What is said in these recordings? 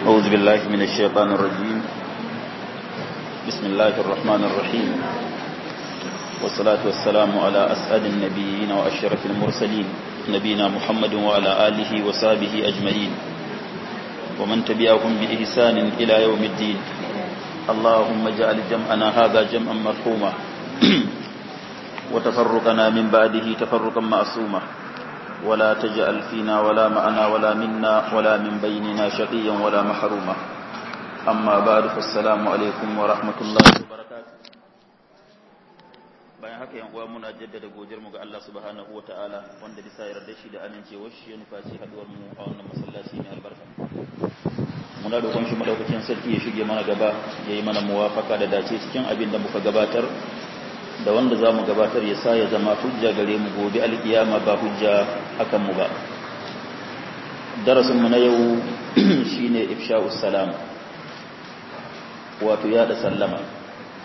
أعوذ بالله من الشيطان الرجيم بسم الله الرحمن الرحيم والصلاة والسلام على أسعد النبيين وأشرف المرسلين نبينا محمد وعلى آله وصحبه أجمعين ومن تبعهم بإحسان إلى يوم الدين اللهم اجعل جمعنا هذا جمعا مرحوما وتفرقنا من بعده تفرقا معصوما ولا تجعل فينا ولا معنا ولا منا ولا من بيننا شقيا ولا محروما أما بعد فالسلام عليكم ورحمة الله وبركاته bayan haka yan uwa muna jaddada godiyar mu ga Allah subhanahu wataala wanda bisa yarda shi da amincewar shi ya nufaci haduwar mu a wannan masallaci ne albarka muna da shi madaukakin sarki ya shige mana gaba ya yi mana muwafaka da dace cikin abin da muka gabatar da wanda za mu gabatar ya sa ya zama hujja gare mu gobe alkiyama ba hujja akan mu ba darasinmu na yau shine ifsha'us salam wato yada sallama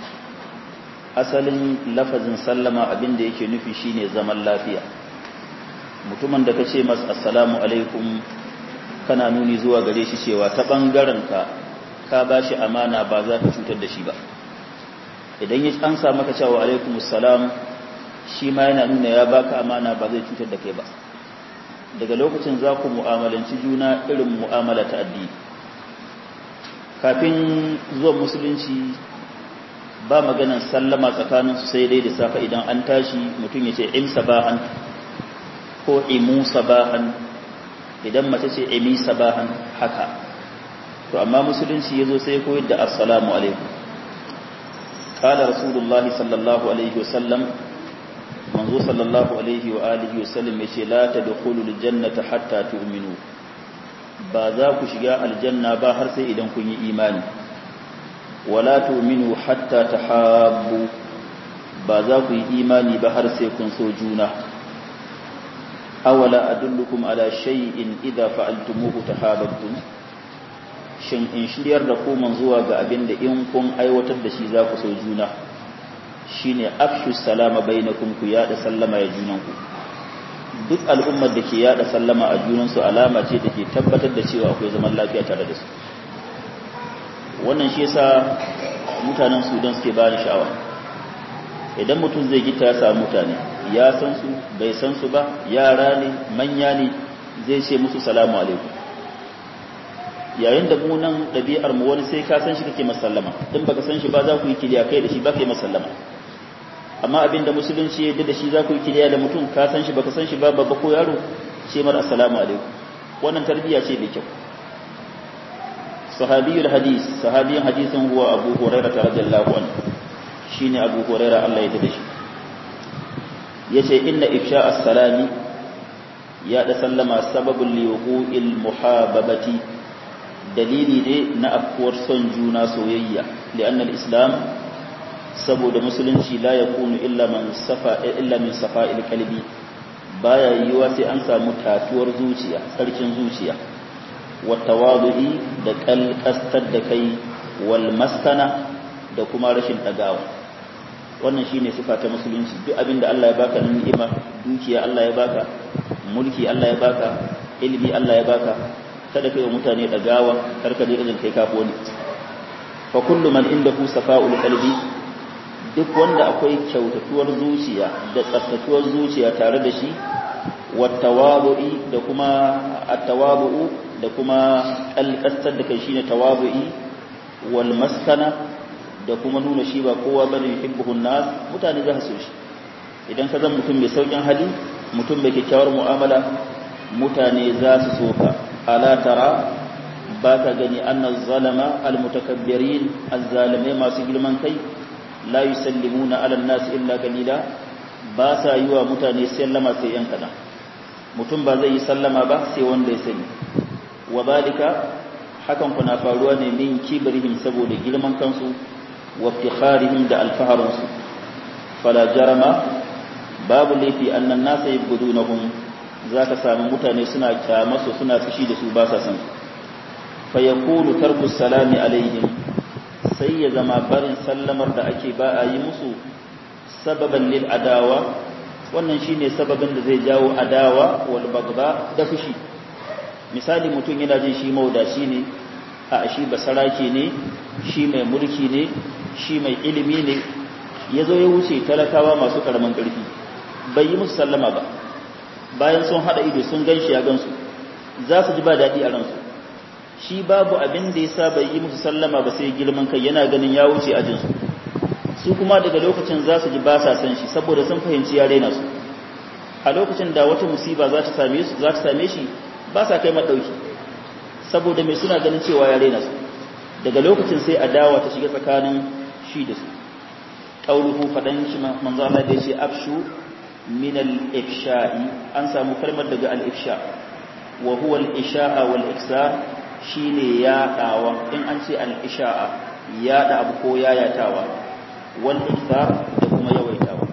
asalin lafazin sallama abin da yake nufi shine zaman lafiya mutumin da kace masa assalamu alaikum kana nuni zuwa gare shi cewa ta bangaren ka ka bashi amana ba za ka cutar da shi ba idan ya an sa maka cewa alaikum salam shi ma yana nuna ya baka amana ba zai cutar da kai ba daga lokacin za ku mu'amalanci juna irin mu'amala ta addini kafin zuwan musulunci ba maganan sallama tsakanin su sai dai da safa idan an tashi mutum ya ce im sabahan ko imu sabahan idan mace ce imi sabahan haka to amma musulunci ya zo sai koyar da assalamu alaikum قال رسول الله صلى الله عليه وسلم منذ صلى الله عليه وآله وسلم يشي لا تدخلوا الجنة حتى تؤمنوا بذا كشجاء الجنة باهر سيدا كن إيمان ولا تؤمنوا حتى تحابوا بذا كن إيماني باهر سيكون سوجونا أولا أدلكم على شيء إذا فعلتموه تحاببتم shin in shiryar da ku zuwa ga abin da in kun aiwatar da shi za ku so juna shine afshu salama bainakum ku yada sallama ya junanku duk al'ummar da ke yada sallama a junansu alama ce da ke tabbatar da cewa akwai zaman lafiya tare da su wannan shi yasa mutanen sudan suke bani sha'awa idan mutum zai gita ya samu mutane ya san su bai san su ba yara ne manya ne zai ce musu salamu alaikum yayin da mu nan ɗabi'ar mu wani sai ka san shi kake masallama in baka san shi ba za ku yi kiliya kai da shi ba kai masallama amma abin da musulunci ya da shi za ku yi kiliya da mutum ka san shi baka san shi ba babba ko yaro ce mar assalamu alaikum wannan tarbiyya ce mai kyau sahabiyul hadis sahabiyin hadisin huwa abu hurairah radiyallahu anhu shine abu hurairah Allah ya dade shi yace inna ifsha as-salami ya da sallama sababul liwuqil muhababati dalili ne na afkuwar son juna soyayya li'annal islam saboda musulunci la yakunu illa man safa illa min safa'il qalbi baya yiwa sai an samu tatuwar zuciya sarkin zuciya wa tawadu'i da kalkastar da kai wal maskana da kuma rashin dagawa wannan shine sifa ta musulunci duk abinda Allah ya baka ni'ima dukiya Allah ya baka mulki Allah ya baka ilimi Allah ya baka kada kai wa mutane dagawa karka je irin kai kafo ne fa kullu man indahu safa'ul qalbi duk wanda akwai kyautatuwar zuciya da tsaftatuwar zuciya tare da shi wattawabu'i da kuma attawabu'u da kuma kalkastar da kai shine tawabu'i wal maskana da kuma nuna shi ba kowa bane yuhibbuhun nas mutane za su shi idan ka zan mutum mai saukin hali mutum mai kyakkyawar mu'amala mutane za su so ka ala tara ba ka gani annan zalama almutakabbirin azzalimai masu girman kai la yusallimuna ala nas illa qalila ba sa yi wa mutane sallama sai yan kadan mutum ba zai yi sallama ba sai wanda ya sani wa balika hakan kuna faruwa ne min kibrihim saboda girman kansu wa iftikharihim da alfaharunsu fala jarama babu laifi annan nasa yabudunahum za ka sami mutane suna kyamasu suna fushi da su ba sa san fa yakunu tarku salami alaihim sai ya zama barin sallamar da ake ba a yi musu sababan lil adawa wannan shine sababin da zai jawo adawa wal bagda da fushi misali mutum yana jin shi maudaci ne a shi basarake ne shi mai mulki ne shi mai ilimi ne ya zo ya wuce talakawa masu karamin ƙarfi bai yi musu sallama ba bayan sun haɗa ido sun gan shi ya gansu za su ji ba daɗi a ransu shi babu abin da ya sa bai yi musu sallama ba sai girman kai yana ganin ya wuce ajinsu su kuma daga lokacin za su ji ba sa san shi saboda sun fahimci ya raina su a lokacin da wata musiba za ta same su za ta same shi ba sa kai madauki saboda mai suna ganin cewa ya raina su daga lokacin sai adawa ta shiga tsakanin shi da su qauluhu fadan shi manzo Allah da yace afshu min al-ifsha'i an samu kalmar daga al-ifsha wa huwa al-isha'a wal iksar shine yaɗawa in an ce al-isha'a yaɗa abu ko yayatawa wal iksar da kuma yawaitawa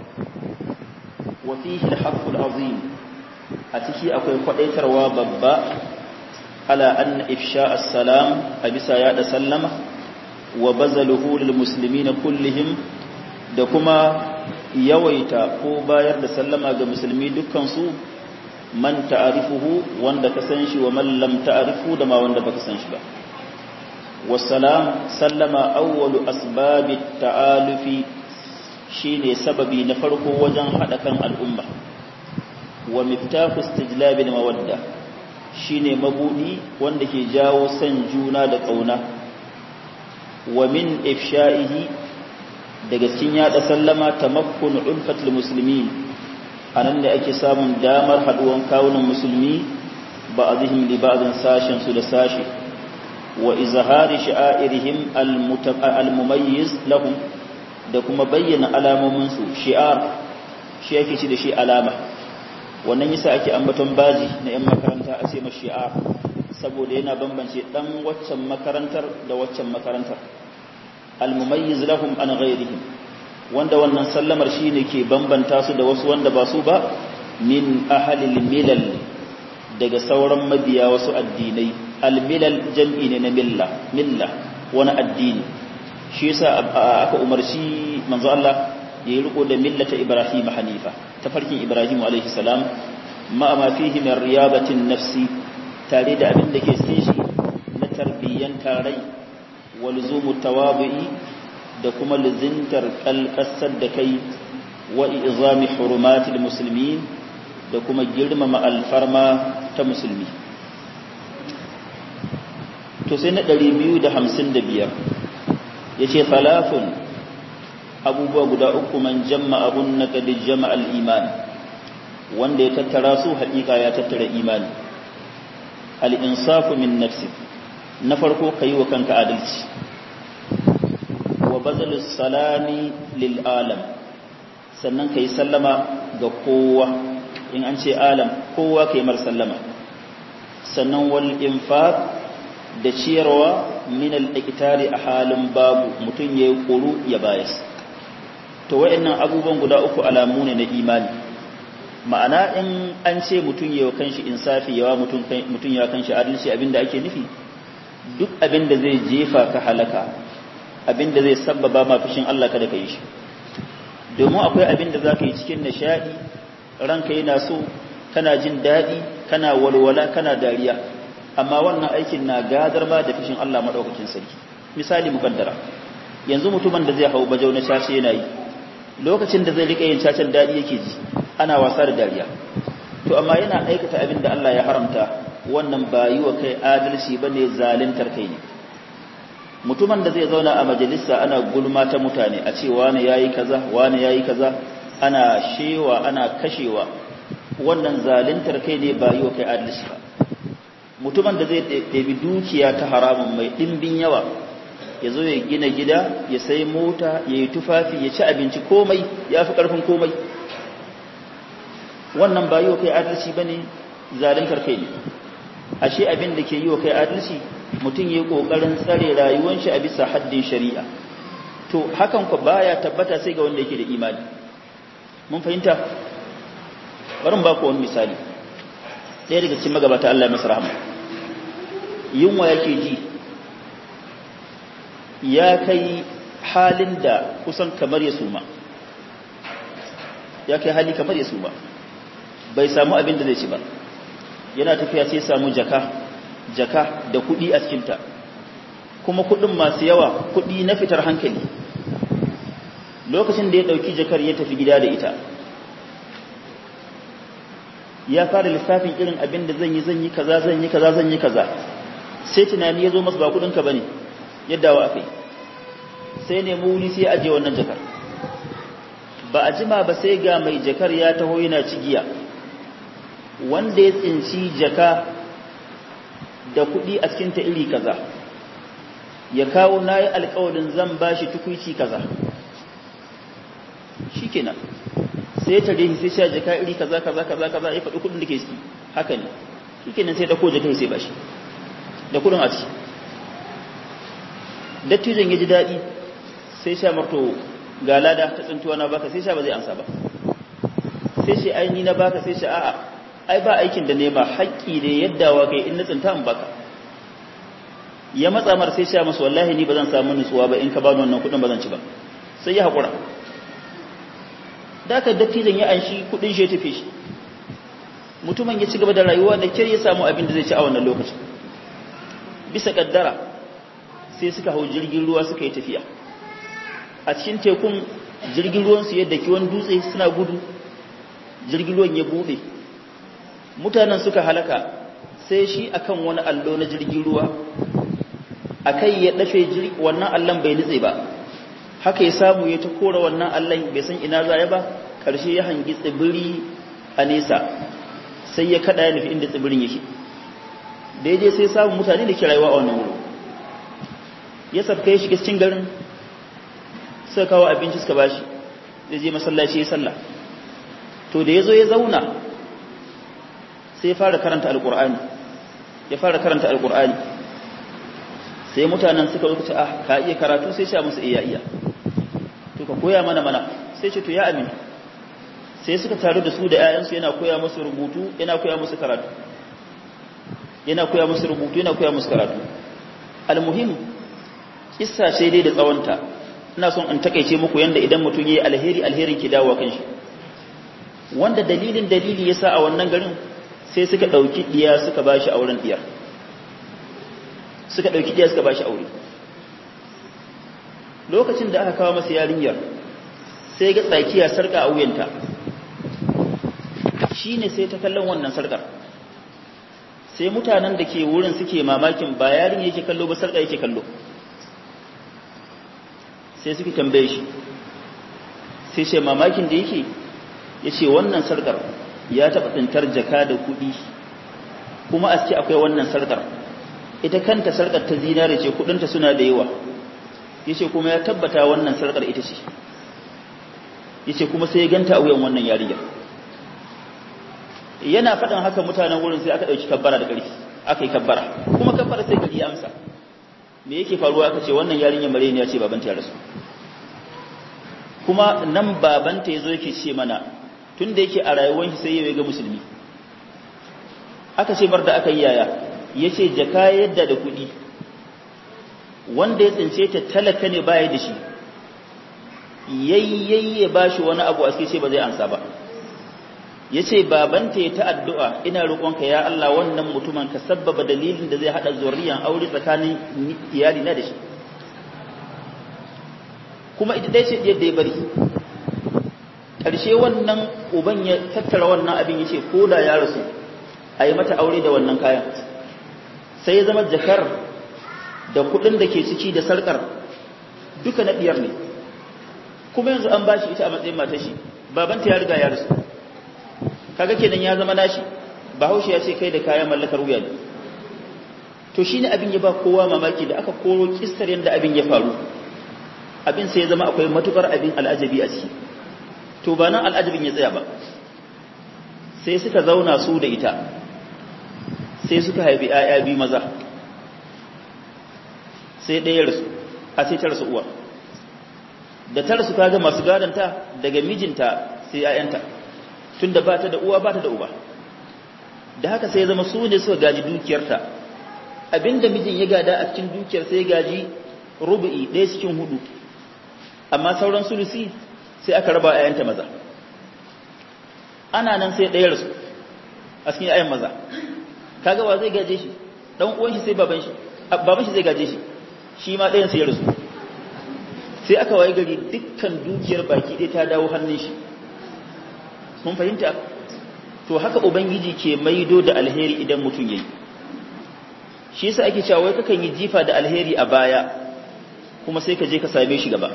wa fihi al-haqqul azim a ciki akwai kwadaitarwa babba ala anna ifsha as-salam a bisa yada sallama wa bazaluhu lil muslimina kullihim da kuma yawaita ko bayar da sallama ga musulmi dukkan su man ta'arifuhu wanda ka san shi wa man lam ta'arifu da ma wanda baka san shi ba wassalam sallama awwalu asbabi ta'alufi shine sababi na farko wajen hada kan al'umma wa miftahu istijlabil mawadda shine mabudi wanda ke jawo san juna da kauna wa min ifsha'ihi daga cikin yada sallama tamakkun ulfatul muslimin anan da ake samun damar haduwan kawunan musulmi ba'dihim li ba'din sashin su da sashi wa izhari sha'airihim al-mumayyiz lahum da kuma bayyana alamomin su shi'ar shi yake ci da shi alama wannan yasa ake ambaton baji na yan makaranta a ce ma shi'ar saboda yana bambance dan waccan makarantar da waccan makarantar al-mumayyiz lahum an ghayrihim wanda wannan sallamar shine ke bambanta su da wasu wanda ba su ba min ahlil milal daga sauran mabiya wasu addinai al-milal jam'i ne na milla milla wani addini shi yasa aka umarci manzo Allah ya yi riko da millata Ibrahim hanifa tafarkin Ibrahim alaihi salam ma ma fihi min riyabatin nafsi tare da abin da ke cikin shi na tarbiyyan tarai wa luzumu tawabu'i da kuma lizintar kalkasar da kai wa izami hurumatil muslimin da kuma girmama alfarma ta musulmi to sai na 255 yace falafun abubuwa guda uku man jamma abun na kadi jama'al iman wanda ya tattara su haƙiƙa ya tattara imani al-insafu min nafsi na farko kai wa kanka adalci wa bazalus salami lil alam sannan kai sallama ga kowa in an ce alam kowa kai mar sallama sannan wal infaq da ciyarwa min al-iktari a halin babu mutun yayi kuru ya bayas to wayannan abubuwan guda uku alamu ne na imani ma'ana in an ce mutun yayi kanshi insafi yawa mutun mutun ya kanshi adalci abinda ake nufi duk abinda zai jefa ka halaka abinda zai sabbaba ma fushin Allah kada ka yi shi domin akwai abinda zaka yi cikin nishadi ranka yana so kana jin dadi kana walwala kana dariya amma wannan aikin na gadar ma da fushin Allah madaukakin sarki misali mukaddara yanzu mutumin da zai hau bajau na shashi yana yi lokacin da zai rika yin cacen dadi yake ji ana wasa da dariya to amma yana aikata abin da Allah ya haramta wannan ba yi wa kai adalci bane zaluntar kai ne mutumin da zai zauna a majalisa ana gulma ta mutane a ce wani yayi kaza wani yayi kaza ana shewa ana kashewa wannan zaluntar kai ne ba yi wa kai adalci ba mutumin da zai ɗabi dukiya ta haramun mai ɗimbin yawa ya zo ya gina gida ya sai mota ya yi tufafi ya ci abinci komai ya fi ƙarfin komai wannan ba yi wa kai adalci ba ne zaluntar kai ne ashe abin da ke yi wa kai adalci mutum ya yi ƙoƙarin tsare rayuwan shi a bisa haddin shari'a to hakan ku baya tabbata sai ga wanda yake da imani mun fahimta barin ba ku wani misali ɗaya daga cikin magabata Allah ya masa rahama yunwa yake ji ya kai halin da kusan kamar ya suma ya kai hali kamar ya suma bai samu abin da zai ci ba yana tafiya sai samu jaka jaka da kuɗi a cikinta kuma kudin masu yawa kudi na fitar hankali lokacin da ya dauki jakar ya tafi gida da ita ya fara lissafin irin abin da zan yi zan yi kaza zan yi kaza zan yi kaza sai tunani ya zo masa ba kudinka bane yadda wa akai sai nemi wuri sai aje wannan jakar ba a jima ba sai ga mai jakar ya taho yana cigiya wanda ya tsinci jaka da kudi a cikin ta iri kaza ya kawo nayi alƙawarin zan bashi tukuici kaza shikenan sai ta rehi sai sha jaka iri kaza kaza kaza kaza ya faɗi kudin da ke ciki haka ne shikenan sai dauko jaka sai bashi da kudin a ciki dattijan ya ji daɗi sai sha marto ga lada ta tsintuwa na baka sai sha ba zai amsa ba sai shi ai ni na baka sai sha a'a ai ba aikin da nema haƙƙi da yadda wa kai in na tsinta in baka ya matsa mar sai sha masa wallahi ni ba zan samu nutsuwa ba in ka bani wannan kuɗin ba zan ci ba sai ya haƙura da aka dattijan ya anshi kuɗin shi ya tafi shi mutumin ya ci gaba da rayuwa da kyar ya samu abin da zai ci a wannan lokacin bisa kaddara sai suka hau jirgin ruwa suka yi tafiya a cikin tekun jirgin ruwansu yadda kiwon dutse suna gudu jirgin ruwan ya buɗe mutanen suka halaka sai shi akan wani allo na jirgin ruwa akai ya dafe wannan allon bai nutse ba haka ya samu ya ta kora wannan allon bai san ina za ya ba ƙarshe ya hangi tsibiri a nesa sai ya kada ya nufi inda tsibirin yake daidai sai samun mutane da ke rayuwa a wannan wurin ya sabka ya shiga cikin garin suka kawo abinci suka bashi zai je masallaci ya sallah to da ya zo ya zauna sai ya fara karanta alkur'ani ya fara karanta alkur'ani sai mutanen suka zo ce ah ka iya karatu sai sha musu iya iya to ka koya mana mana sai ce to ya amin sai suka taru da su da 'ya'yansu yana koya musu rubutu yana koya musu karatu yana koya musu rubutu yana koya musu karatu almuhim kissa ce dai da tsawonta ina son in takeice muku yanda idan mutum yayi alheri alherin ki dawo kan shi wanda dalilin dalili yasa a wannan garin sai suka dauki diya suka bashi auren diyar suka dauki diya suka bashi aure lokacin da aka kawo masa yarinyar sai ga tsakiya sarka a wuyanta shine sai ta kallon wannan sarkar sai mutanen da ke wurin suke mamakin ba yarin yake kallo ba sarka yake kallo sai suke tambaye shi sai ce mamakin da yake ya ce wannan sarkar ya taɓa tsintar jaka da kuɗi kuma a ciki akwai wannan sarkar ita kanta sarkar ta zinare ce kuɗinta suna da yawa ya ce kuma ya tabbata wannan sarkar ita ce ya ce kuma sai ya ganta a wuyan wannan yarinyar yana faɗin haka mutanen wurin sai aka ɗauki kabbara da ƙarfi aka yi kabbara kuma kabbara sai gari ya amsa me yake faruwa aka ce wannan yarinyar mare ne ya ce babanta ya rasu kuma nan babanta ya zo yake ce mana tun da yake a rayuwar shi sai ya ga musulmi aka ce bar da aka yi yaya ya ce jaka yadda da kuɗi wanda ya tsince ta talaka ne baya da shi yayyayye ba shi wani abu a ce ba zai ansa ba ya ce babanta ya ta addu'a ina roƙonka ya Allah wannan mutumin ka sabbaba dalilin da zai haɗa zurriyan aure tsakanin iyali na da shi kuma ita dai ce yadda ya bari ƙarshe wannan uban ya tattara wannan abin ya ce ko da ya rasu a yi mata aure da wannan kayan sai ya zama jakar da kuɗin da ke ciki da sarƙar duka na ɗiyar ne kuma yanzu an ba shi ita a matsayin matashi babanta ya riga ya rasu kaga kenan ya zama nashi bahaushe ya ce kai da kayan mallakar wuya ne to shine abin ya ba kowa mamaki da aka koro kissar yadda abin ya faru abin sai ya zama akwai matukar abin al'ajabi a ciki to ba nan al'ajabin ya tsaya ba sai suka zauna su da ita sai suka haifi ‘ya'ya biyu maza sai ɗaya rasu a sai ta rasu uwa da ta rasu kaga masu gadanta daga mijinta sai ‘ya'yanta tun da ba ta da uwa ba ta da uba da haka sai zama su ne suka gaji dukiyarta abinda mijin ya gada a cikin dukiyar sai gaji rubu'i ɗaya cikin hudu amma sauran sulusi sai aka raba ‘ya'yanta maza ana nan sai ɗaya rasu a cikin ‘ya'yan maza kaga wa zai gaje shi ɗan uwan shi sai baban shi baban shi zai gaje shi shi ma ɗayan sai ya rasu sai aka waye gari dukkan dukiyar baki ɗaya ta dawo hannun shi mun fahimta to haka ubangiji ke maido da alheri idan mutum yayi shi yasa ake cewa wai kakan yi jifa da alheri a baya kuma sai ka je ka same shi gaba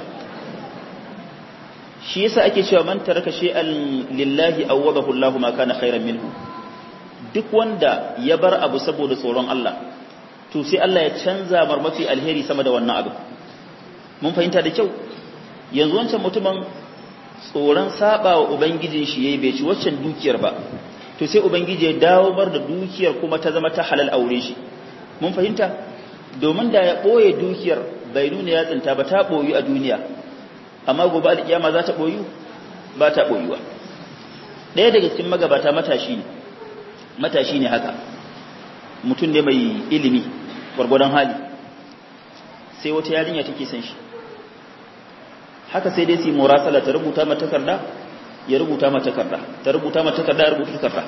shi yasa ake cewa man taraka shay'an lillahi awwadahu Allahu ma kana khairan minhu duk wanda ya bar abu saboda tsoron Allah to sai Allah ya canza mar mafi alheri sama da wannan abu mun fahimta da kyau yanzu wancan mutumin tsoron saba wa ubangijin shi yayi bai ci waccan dukiyar ba to sai ubangiji ya dawo bar da dukiyar kuma ta zama ta halal aure shi mun fahimta domin da ya boye dukiyar bai nuna ya tsinta ba ta boyu a duniya amma gobe alkiyama za ta boyu ba ta boyuwa ɗaya daga cikin magabata matashi ne matashi ne haka mutum ne mai ilimi gwargwadon hali sai wata yarinya take son shi haka sai dai su yi murasala ta rubuta mata takarda ya rubuta mata takarda ta rubuta mata takarda ya rubuta takarda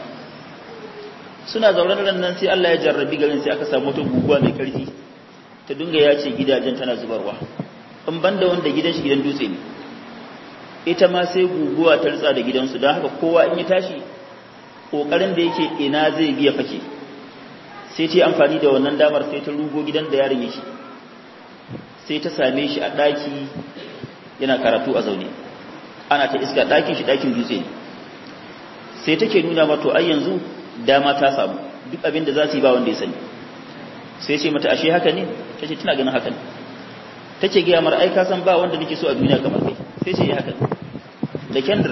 suna zaune da nan sai Allah ya jarrabi garin sai aka samu wata guguwa mai karfi ta dinga ya ce gidajen tana zubarwa in banda wanda gidan shi gidan dutse ne ita ma sai guguwa ta ritsa da gidansu don haka kowa in ya tashi kokarin da yake ina zai biya fake sai ta amfani da wannan damar sai ta rugo gidan da yaron yake sai ta same shi a ɗaki yana karatu a zaune ana ta iska ɗakin shi ɗakin dutse ne sai take nuna mato ai yanzu dama ta samu duk abin da za su yi ba wanda ya sani sai ce mata ashe haka ne ta ce tana ganin haka ne ta ce gaya mara ai ka san ba wanda nake so a duniya kamar kai sai ce yi haka da kendir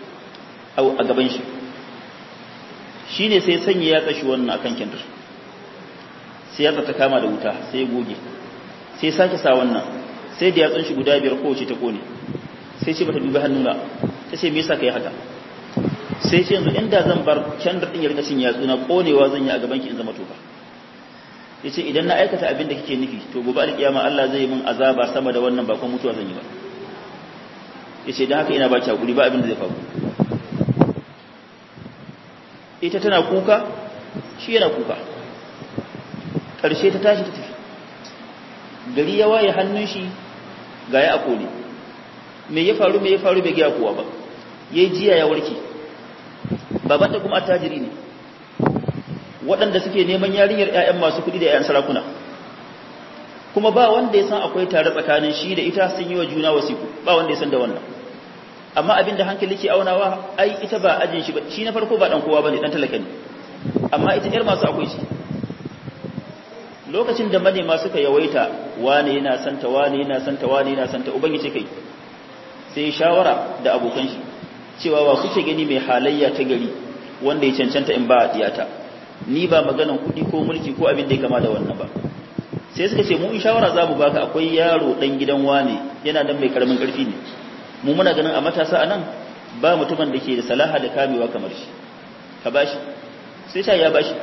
a gaban shi shi ne sai sanya ya tsashi wannan akan kendir sai ya ta kama da wuta sai ya goge sai sake sa wannan sai da yatsun shi guda biyar kowace ta kone sai ce bata dubi hannuna ta ce me yasa kai haka sai ce yanzu inda zan bar kendir din ya rika cin yatsuna konewa zan yi a gaban ki in zama toka yace idan na aikata abin da kike nufi to gobe alkiyama Allah zai min azaba sama da wannan ba kuma mutuwa zan yi ba yace dan haka ina ba ki hakuri ba abin da zai faru ita tana kuka shi yana kuka ƙarshe ta tashi ta tafi gari ya waye hannun shi ga ya akone me ya faru me ya faru bai gaya kowa ba yayi jiya ya warke baban da kuma attajiri ne waɗanda suke neman yarinyar ƴaƴan masu kuɗi da ƴaƴan sarakuna kuma ba wanda ya san akwai tare tsakanin shi da ita sun yi wa juna wasiku ba wanda ya san da wannan amma abin da hankali ke aunawa ai ita ba ajin shi ba shi na farko ba dan kowa bane dan talaka ne amma ita ƴar masu akwai shi lokacin da manema suka yawaita wane yana santa wane yana santa wane yana santa ubangiji kai sai shawara da abokan shi cewa wa kuke gani mai halayya ta gari wanda ya cancanta in ba diyata ni ba maganan kuɗi ko mulki ko abin da ya kama da wannan ba sai suka ce mu in shawara za mu baka akwai yaro dan gidan wane yana dan mai karamin karfi ne mu muna ganin a matasa a nan ba mutumin da ke da salaha da kamewa kamar shi ka bashi sai sha ya bashi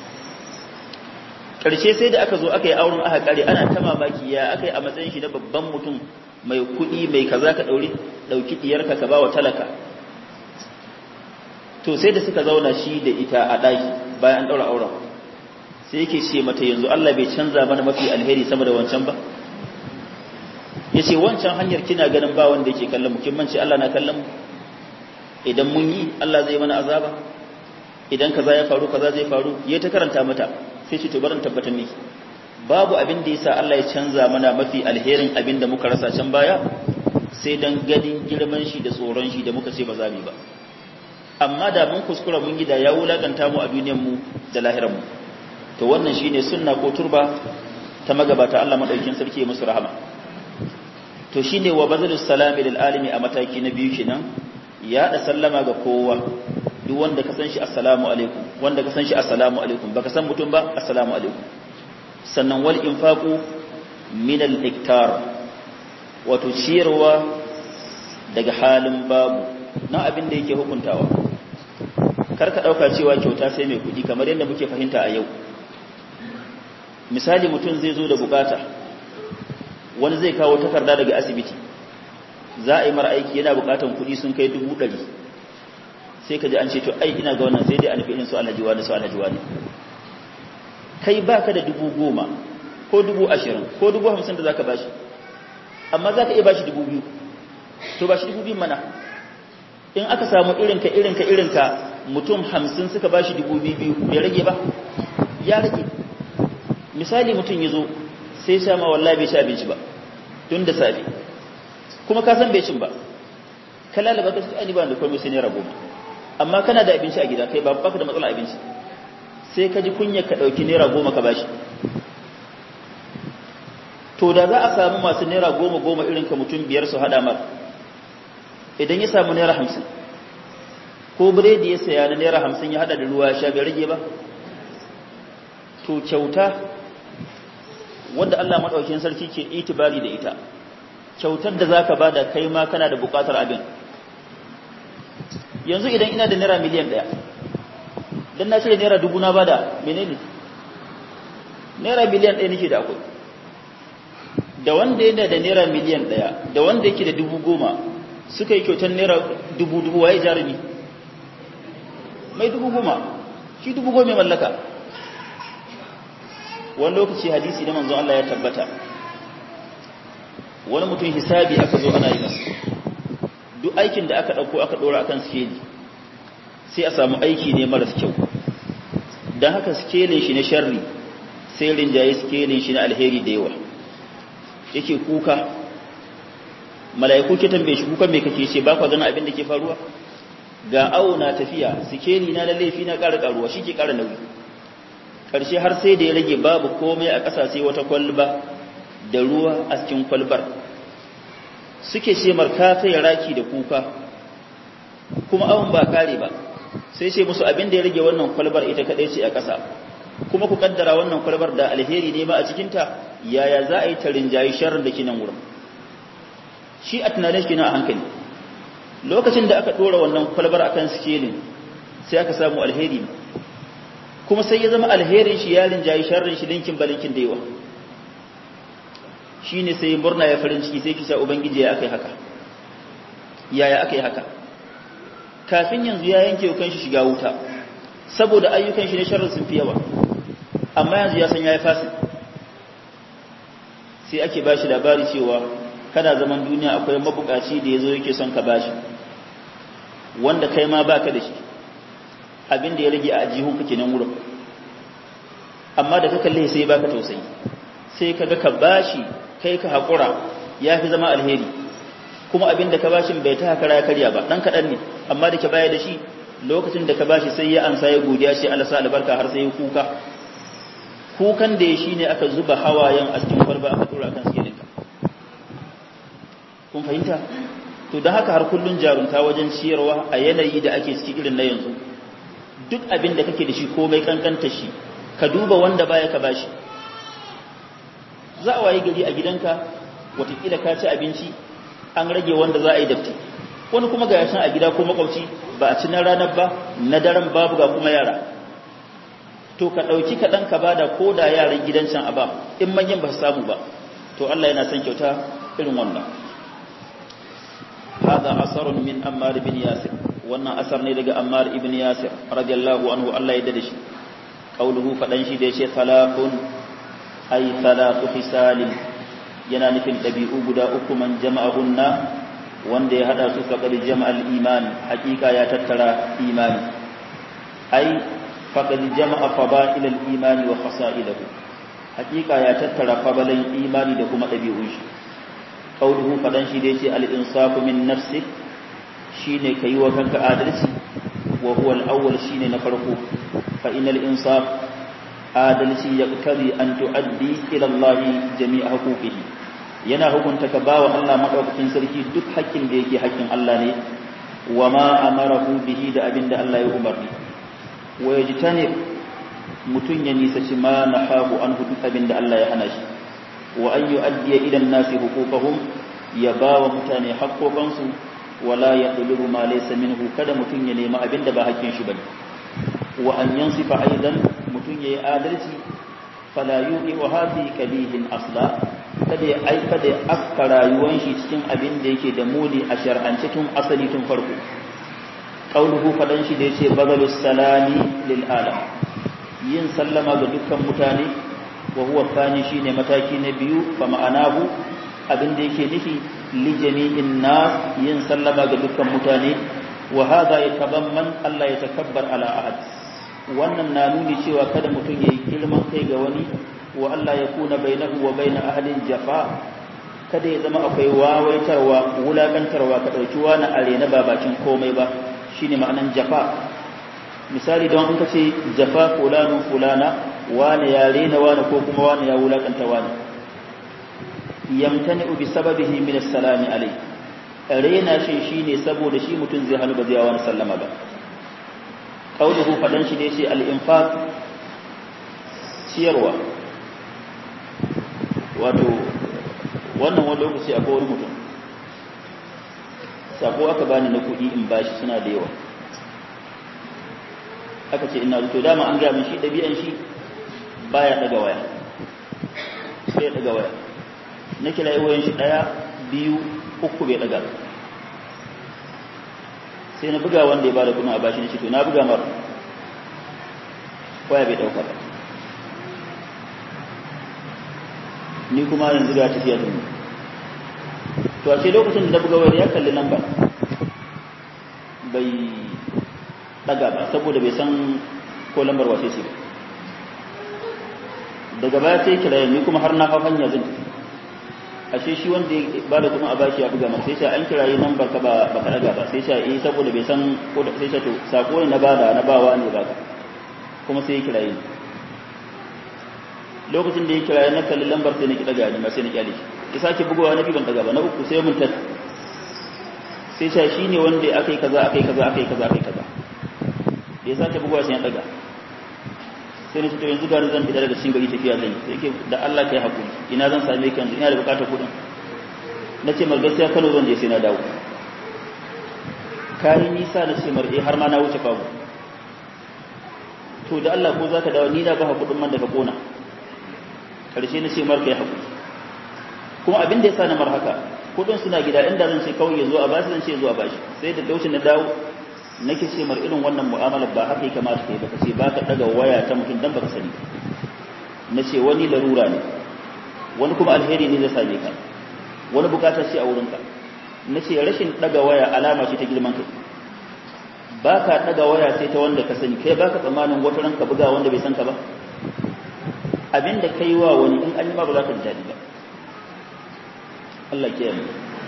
ƙarshe sai da aka zo aka yi auren aka kare ana ta mamaki ya aka yi a matsayin shi na babban mutum mai kuɗi mai kaza ka ɗauri ɗauki ɗiyarka ka ba wa talaka to sai da suka zauna shi da ita a ɗaki bayan an ɗaura auren sai yake ce mata yanzu Allah bai canza mana mafi alheri sama da wancan ba ya ce wancan hanyar kina ganin ba wanda yake kallon mu kin mance Allah na kallon mu idan mun yi Allah zai mana azaba idan kaza ya faru kaza zai faru ya ta karanta mata sai ce to barin tabbatar miki babu abin da yasa Allah ya canza mana mafi alherin abin da muka rasa can baya sai dan ganin girman shi da tsoron shi da muka ce ba za mu ba amma da mun kuskura mun gida ya wulakanta mu a duniyar mu da lahirar mu to wannan shine sunna ko turba ta magabata Allah madaukin sarki musu rahama to shine wa bazalus salami lil alimi a mataki na biyu kenan ya da sallama ga kowa duk wanda ka san shi assalamu alaikum wanda ka san shi assalamu alaikum baka san mutum ba assalamu alaikum sannan wal infaqu min al iktar wato ciyarwa daga halin babu na abin da yake hukuntawa kar ka dauka cewa kyauta sai mai kudi kamar yadda muke fahimta a yau misali mutum zai zo da bukata wani zai kawo takarda daga asibiti za a yi mara aiki yana bukatan kudi sun kai dubu ɗari sai ka ji an ce to ai ina ga wannan sai dai a nufi irin su alhaji wani su alhaji wani kai baka da dubu goma ko dubu ashirin ko dubu hamsin da za ka bashi amma za ka iya bashi dubu biyu to bashi dubu biyu mana in aka samu irinka irinka irinka mutum hamsin suka bashi dubu biyu biyu bai rage ba ya rage misali mutum ya zo sai sha ma wallahi bai ci abinci ba tun da safe kuma ka san bai cin ba ka lalaba ka ani ba da komai sai naira goma amma kana da abinci a gida kai ba baka da matsala abinci sai ka ji kunya ka dauki naira goma ka bashi to da za a samu masu naira goma goma irin ka mutum biyar su hada mar idan ya samu naira hamsin ko biredi ya saya na naira hamsin ya hada da ruwa sha bai rage ba to kyauta wanda Allah maɗaukin sarki ke itibari da ita kyautar da zaka bada kai ma kana da buƙatar abin yanzu idan ina da naira miliyan ɗaya dan na ce naira dubu na bada menene naira miliyan ɗaya nake da akwai da wanda yana da naira miliyan ɗaya da wanda yake da dubu goma suka yi kyautar naira dubu dubu waye jarumi mai dubu goma shi dubu goma mallaka wani lokaci hadisi da manzo Allah ya tabbata wani mutum hisabi aka zo ana yi masa duk aikin da aka ɗauko aka ɗora akan skeli sai a samu aiki ne maras kyau don haka skelin shi na sharri sai rinjaye skelin shi na alheri da yawa yake kuka mala'iku ke tambaye shi kukan me kake ce ba kwa ganin abin da ke faruwa ga awo na tafiya sikeli na na laifi na ƙara ƙaruwa shi ke ƙara nauyi ƙarshe har sai da ya rage babu komai a ƙasa sai wata kwalba da ruwa a cikin kwalbar suke ce marka ya raki da kuka kuma awon ba kare ba sai ce musu abin da ya rage wannan kwalbar ita kaɗai ce a ƙasa kuma ku kaddara wannan kwalbar da alheri ne ma a cikinta yaya za a yi ta rinjayi sharrin da ke nan wurin shi a tunanin shi na a hankali lokacin da aka ɗora wannan kwalbar akan sikelin sai aka samu alheri kuma sai ya zama alherin shi ya rinjayi sharrin shi linkin balinkin da yawa shi ne sai murna ya farin ciki sai kisa ubangiji ya aka yi haka yaya aka yi haka kafin yanzu ya yanke wa kanshi shiga wuta saboda ayyukan shi na sharrin sun fi yawa amma yanzu ya san ya yi fasi sai ake bashi labari cewa kana zaman duniya akwai mabukaci da ya zo yake son ka bashi wanda kai ma baka da shi abin da ya rage a ajihun ka kenan wurin amma da ka kalle sai baka tausayi sai kaga ka bashi kai ka hakura ya fi zama alheri kuma abin da ka bashi bai ta hakara ya karya ba dan kadan ne amma da ke baya da shi lokacin da ka bashi sai ya ansa ya godiya shi Allah sa albarka har sai ya kuka kukan da ya shine aka zuba hawayen a cikin kwalba aka tura kan sikelin ka kun fahimta to da haka har kullun jarunta wajen ciyarwa a yanayi da ake ciki irin na yanzu duk abin da kake da shi komai kankanta shi ka duba wanda baya ka bashi za a waye gari a gidanka watakila ka ci abinci an rage wanda za a yi dafti wani kuma ga yashin a gida ko makwabci ba a ci na ranar ba na daren babu ga kuma yara to ka ɗauki kaɗan ka bada ko da yaran gidan can a ba in manyan ba su samu ba to Allah yana son kyauta irin wannan هذا أثر من أمار بن ياسر wannan asar ne daga Ammar ibn Yasir radiyallahu anhu Allah ya dade shi qauluhu fadan shi da yace talaqun ay talaqu fisalin yana nufin dabi'u guda uku man jama'ahunna wanda ya hada su faqad jama'al iman hakika ya tattara imani ay faqad jama'a fada'il al-iman wa khasa'ilahu hakika ya tattara fabalan imani da kuma dabi'un shi qauluhu fadan shi da yace al-insafu min nafsik shine kai wa kanka adalci wa huwa al-awwal shine na farko fa innal insaf adalci yaqtadi an tuaddi ila Allah jami'a huquqihi yana hukunta ka bawa Allah madaukakin sarki duk haƙƙin da yake haƙƙin Allah ne wa ma amarahu bihi da abinda Allah ya umarni wa yajtani mutun ya nisaci ma nahahu an duk abinda Allah ya hana shi wa an yu'addiya ila an-nasi huquqahum ya bawa mutane haƙƙoƙansu wala ya ɗulubu ma laysa minhu kada mutum ya nemi abin da ba hakkin shi bane wa an yansifa aidan mutum yayi adalci fala yuqi wa hadhi kabihin asla kada ya aika da afka rayuwan shi cikin abin da yake da muni a shar'ance tun asali tun farko qauluhu fadan shi da yace bazalus salami lil alam yin sallama ga dukkan mutane wa huwa thani shine mataki na biyu fa ma'anahu abin da yake nufi li jami'in nas yin sallama ga dukkan mutane wa hadha yatabamman Allah ya takabbar ala ahad wannan na nuni cewa kada mutum yayi girman kai ga wani wa Allah ya kuna bainahu wa bain ahlin jafa kada ya zama akwai wawaitarwa wulakantarwa ka dauki wani arena ba bakin komai ba shine ma'anan jafa misali don in ka ce jafa fulanu fulana wani ya rena wani ko kuma wani ya wulakanta wani yamtani bi sababihi min as-salami alai rena shi shine saboda shi mutum zai hannu ba zai wani sallama ba qauluhu fadan shi ne ce al-infaq ciyarwa wato wannan wani lokaci akwai wani mutum sako aka bani na kuɗi in bashi suna da yawa aka ce ina to dama an gaya min shi ɗabi'an shi baya daga waya sai ya daga waya na kira wayan shi ɗaya biyu uku bai daga sai na buga wanda ya bada kuma a bashi na shi to na buga mara waya bai ɗauka ba ni kuma yanzu ga tafiya da mu to a ce lokacin da na buga wayar ya kalli lamba bai daga ba saboda bai san ko lambar wace ce ba daga baya sai kira ni kuma har na hau hanya zan tafi ashe shi wanda ya bada kuma a bashi ya buga masa sai sha an kirayi lambar ka ba ba ka daga ba sai sha eh saboda bai san ko sai sha to sako ne na bada na bawa ne ba kuma sai ya kirayi lokacin da ya kirayi na kalli lambar sai na ki daga ni ma sai na kyale shi ya sake bugowa na ban daga ba na uku sai mun tat sai sha shi ne wanda akai kaza akai kaza akai kaza akai kaza da ya sake bugawa sai ya daga sai na fito yanzu gari zan fita daga cikin gari tafiya zan yi yake da Allah kai hakuri ina zan same ka yanzu ina da bukatar kuɗin na ce mar gaskiya Kano zan je sai na dawo kayi nisa na ce mar eh har ma na wuce fago to da Allah ko zaka dawo ni na ba kuɗin man da ka kona karshe na ce mar kai hakuri kuma abin da ya sa na mar haka kuɗin suna gida inda zan ce kawai ya zo a bashi zan ce zuwa bashi sai da lokacin na dawo nake ce mar irin wannan mu'amalar ba haka ya kamata ka yi baka ce baka daga waya ta mutum dan baka sani na ce wani larura ne wani kuma alheri ne zai same ka wani bukatar ce a wurinka na ce rashin daga waya alama ce ta girman kai ba ka daga waya sai ta wanda ka sani kai baka tsammanin wata ranka buga wanda bai san ka ba abin da kai wa wani in an yi ma ba za ka ji daɗi ba Allah ke yi